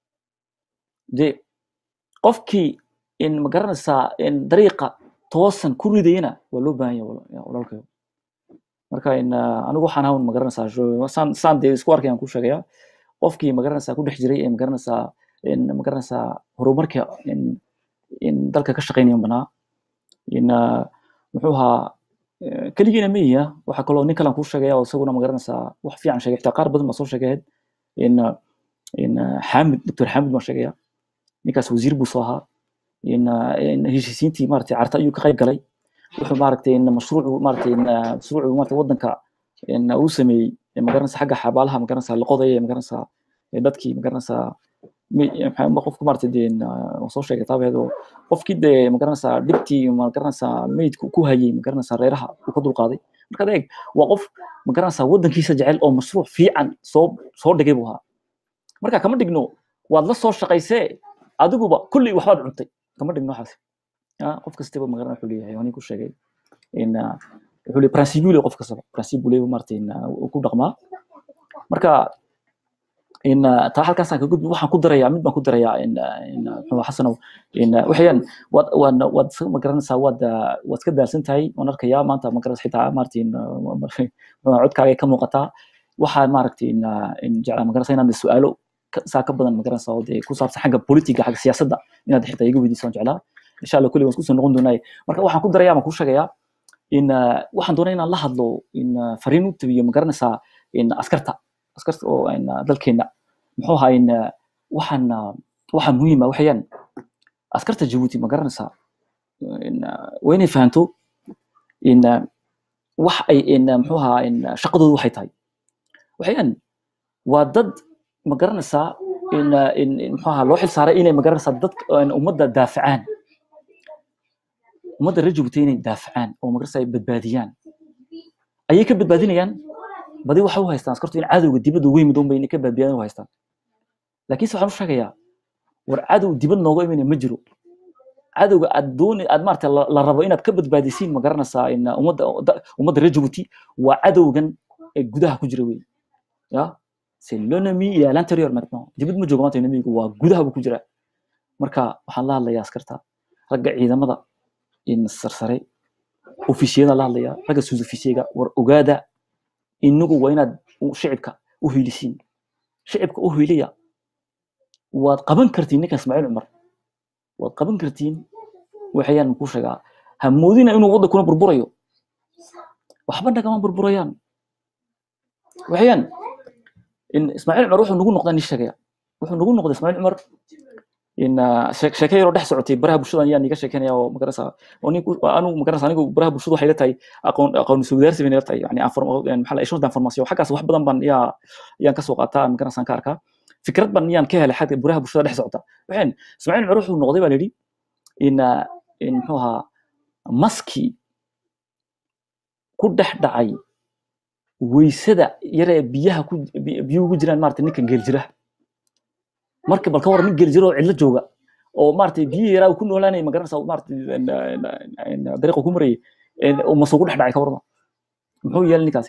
Speaker 2: de qofkii in magaranaysaa in dariiqa toosan ku ridayana waa loo baahan yahay wala- ya, walaalkayo marka in ah, anigu waxaan hawn magaranaysaa jo- saan saan dee isku arkayaan ku sheegaya qofkii magaranaysaa ku dhex jiray ee magaranaysaa in magaranaysaa horumarka in in dalka ka shaqaynayan banaa in ah, muxuu ahaa eh, keligiina miya waxaa kaloo nin kalan kuu sheegaya oo isaguna magaranaysaa wax fiican sheegay xitaa qaar badan baa soo sheegayd in ah, in ah, xaamid doctor xaamid baan sheegaya ninkaas wasiir buu soo ahaa in ah, in heshiisiintii maaragtay carta ayuu ka qayb galay wuxuu maaragtay in mashruucu maaragtay in ah, mashruucu maaragtay waddanka in uu sameeyey ee magaranaysaa xagga xabaalaha magaranaysaa la qodaya ee magaranaysaa ee dadkii magaranaysaa mi- maxaa ma qofku maaragtay dee in, ah, waan soo sheegay taabeed oo qofkii dee magaranaysaa dhibtii magaranaysaa meydku ku hayay magaranaysaa reeraha uu ka dulqaaday markaad eeg waa qof magaranaysaa waddankiisa jecel oo mashruuc fiican soo soo dhigay buu ahaa marka kama dhigno waad la soo shaqaysee adiguba kulli waxbaad cuntay kama dhigno waxaas ya qof kastaba magaran wuxuu leeyahay waan ku sheegay in ah, wuxuu leeyahay principule qof kastaba principule maaragtay in ah, uu ku dhaqmaa marka in ah, taa halkaasaan ka gudbi waxaan ku darayaa mid baan ku darayaa in ah, in ah, muxuu ahaa xasanow in ah, waxayaan waad waad waad iska magaranaysaa waad ah, waad iska daalsan tahay waan arkayaa maanta magaranaysa xitaa maaragtay in ah, muxuu ahaa, codkaaga ay ka muuqataa waxaa maaragtay in ah, in jeclaa magaranaysa inaad su'aalo ka- saa ka badan magaranaysaa oo dee ku saabsan xagga politiga xagga siyaasadda inaad xitaa iga weydiisaan jeclaa insha allah kulli waan isku soo noqon doonaa marka waxaan ku darayaa baan kuu sheegayaa in ah, waxaan doonaa inaan la hadlo in ah, fariin u tabiyo magaranaysaa in askarta askarta oo in ah, dalkeena muxuu ahaa in ah, waxaan ah, waxaan muhiim ah waxayaan askarta jabuuti magaranaysaa in ah, waa inay fahanto in ah, wax ay in ah, muxuu ahaa in ah, shaqadoodu waxay tahay waxayaan waa dad magaranaysaa in ah, in in muxuu ahaa loo xil saaray inay magaranaysaa dadka in ummadda daafacaan ummadda reer jabuuti inay daafacaan oo magaranaysaa ay badbaadiyaan ayay ka badbaadinayaan badi waxay u haystaan askartu in cadowga dibadda ugu yimid unbay inay ka badbaadiyaan u haystaan laakiinse waxaan u sheegayaa war cadow dibad nooga imanaya ma jiro cadowga aad dooni aad maarata la la rabo inaad ka badbaadisiin ma garanaysaa in ummadda da- ummadda reer jabuuti waa cadowgan ee gudaha ku jira wey ya c'est l'ennemi et à l'intérieur maintenant dibad ma joogo maanta enemigu waa gudaha buu ku jiraa marka waxaan la hadlayaa askarta ragga ciidamada in sarsare ofisiyada la hadlayaa ragga sus ofisiyega war ogaada inagu waa inaad u- shicibka u hiilisiin shicibka u hiiliya waad qaban kartiin ninka ismaaciil cumar waad qaban kartiin waxayaan kuu sheegaa ha moodina inuu waddankuna burburayo waxba nagama burburayaan waxayaan in ismaaciil cumar wuxuu nagu noqdaa nin sheegaya wuxuu nagu noqday ismaaciil cumar in ah, sheek- sheeke yaroo dhex socotay baraha bulshada ayaan iga sheekeynaya oo magarasa oo ninku anigu magarasa anigu baraha bulshada waxay la tahay aqoon aqoon isweydaarsi bay la tahay yani inform- een, maxaa la échange d'information xaggaas wax badan baan yaa yaan ka soo qaataa magarasa aan ka arkaa fikrad baan yaan ka helay xagga baraha bulshada dhex socota waxaan ismaaciil cumar wuxuu noqday baa la yidhi in ah, in muxuu ahaa maskii ku dhex dhacay weysada yaree biyaha ku bi- biyuhu ku jiraan maarata ninkan geeljiraha marka bal ka waran nin geeljiro oo cidlo jooga oo maarata biyihi yaraa uu ku noolaanaya ma garanaysa maarata een, een, een, dariiqa ku marayay een, uu masuq ku dhex dhacay ka warma muxuu yeelay ninkaasi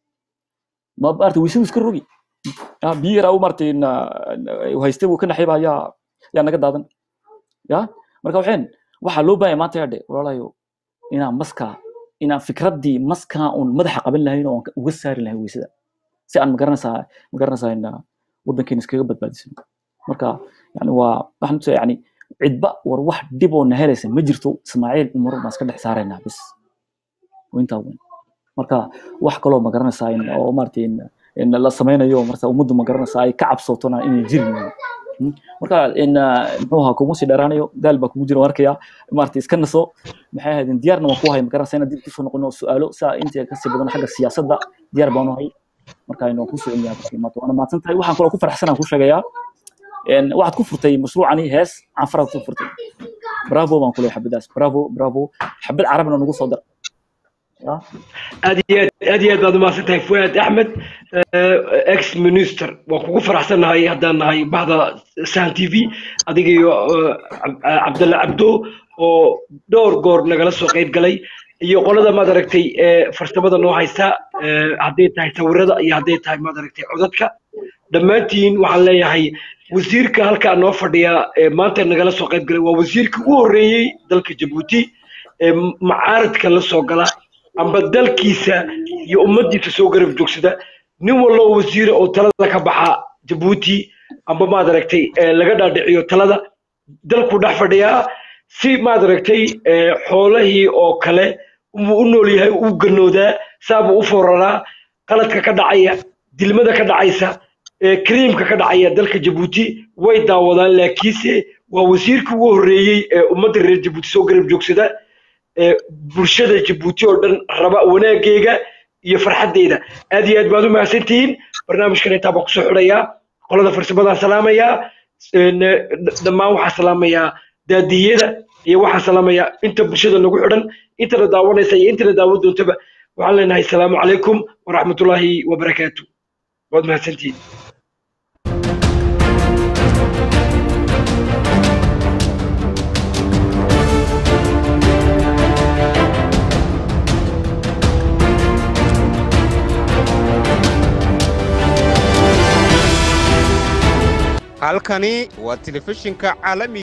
Speaker 2: ma maarata weysadu iska rogi Ah, biyihi yaraa uu maarata een, een, uu haystay uu ka naxay baa yaa yaa naga daadan ya marka waxeen waxaa loo baahaya maanta yadhe walaalayo inaan maskaa inaan fikraddii maskaa uun madaxa qaban lahayn oo aan uga saari lahayn weysada si aan magaranaysaa magaranaysaa in ah, waddankeena iskaga badbaadisano marka yani waa waxaan tusaya yani cidba war wax dhib oo na helaysa ma jirto ismaaciil umar baan iska dhex saaraynaa bis waa intaa weyn marka wax kaloo magaranaysaa in oo maaragtay in in la sameynayo marka ummaddu magaranaysaa ay ka cabsotona inay jiri maayo Mm. marka in ah, muxuu ahaa kuma sii dheeraanayo daal baa kugu jira waan arkaya maaragtay iska naso maxay ahayd diyaarna waan ku hay magaranaysaa inaan dib kusoo noqono su'aalo saa inta kasii badan xagga siyaasadda diyaar baan u hay marka aynu waan kusoo celinayaa markii maanta waana mahadsan tahay waxaan kaloo ku faraxsanaan ku sheegayaa een, waxaad ku furtay mashruucani hees canfaraad ku furtay bravo baan ku leeyahay xabadaas bravo bravo xabad carabna nagu soo dar Ya.
Speaker 1: aad iyo aad aad iyo aad baad umahadsan tahay fuaad axmed ex minister waan kugu faraxsannahay haddaan nahay bahda sahan t v adiga iyo eh, Cab- eh, cabdalla cabdo oo dhowr goor nagala soo qayb galay iyo qolada maad aragtay ee farsamada noo haysta eh, hadday tahay sawirada iyo hadday tahay maad aragtay codadka dhammaantiin waxaan leeyahay wasiirka halkaa noo fadhiya ee maanta nagala soo qayb galay waa wasiirka ugu horreeyey dalka jabuuti ee macaaradka la soo gala amba dalkiisa iyo ummaddiisa soo garab joogsada nin wallo oo wasiira oo talada ka baxa jabuuti amba maad aragtay ee laga dhaadhiciyo talada dalku dhex fadhiyaa si maad aragtay ee, xoolahii oo kale uu u nool yahay u ganoodaa saabuu u fooraraa qaladka ka dhacaya dilmada ka dhacaysa ee kariimka ka dhacaya dalka jabuuti way daawadaan laakiinse waa wasiirka ugu horreeyey ee ummadda reer jabuuti soo garab joogsada ee bulshada jabuuti oo dhan raba wanaaggeega iyo farxaddeyda aad iyo aad baad u mahadsantihiin barnaamijkan intaa baan kusoo xidhayaa qolada farsamadaan salaamayaa een, eh, dh- dhammaan waxaa salaamayaa daadiyada iyo waxaa salaamayaa inta bulshada nagu xidhan intana daawanaysa iyo intana daawan doontaba waxaan leenahay asalaamu calaykum waraxmatullaahi wabarakaatu waad mahadsantihiin
Speaker 4: halkani waa telefishinka caalamiga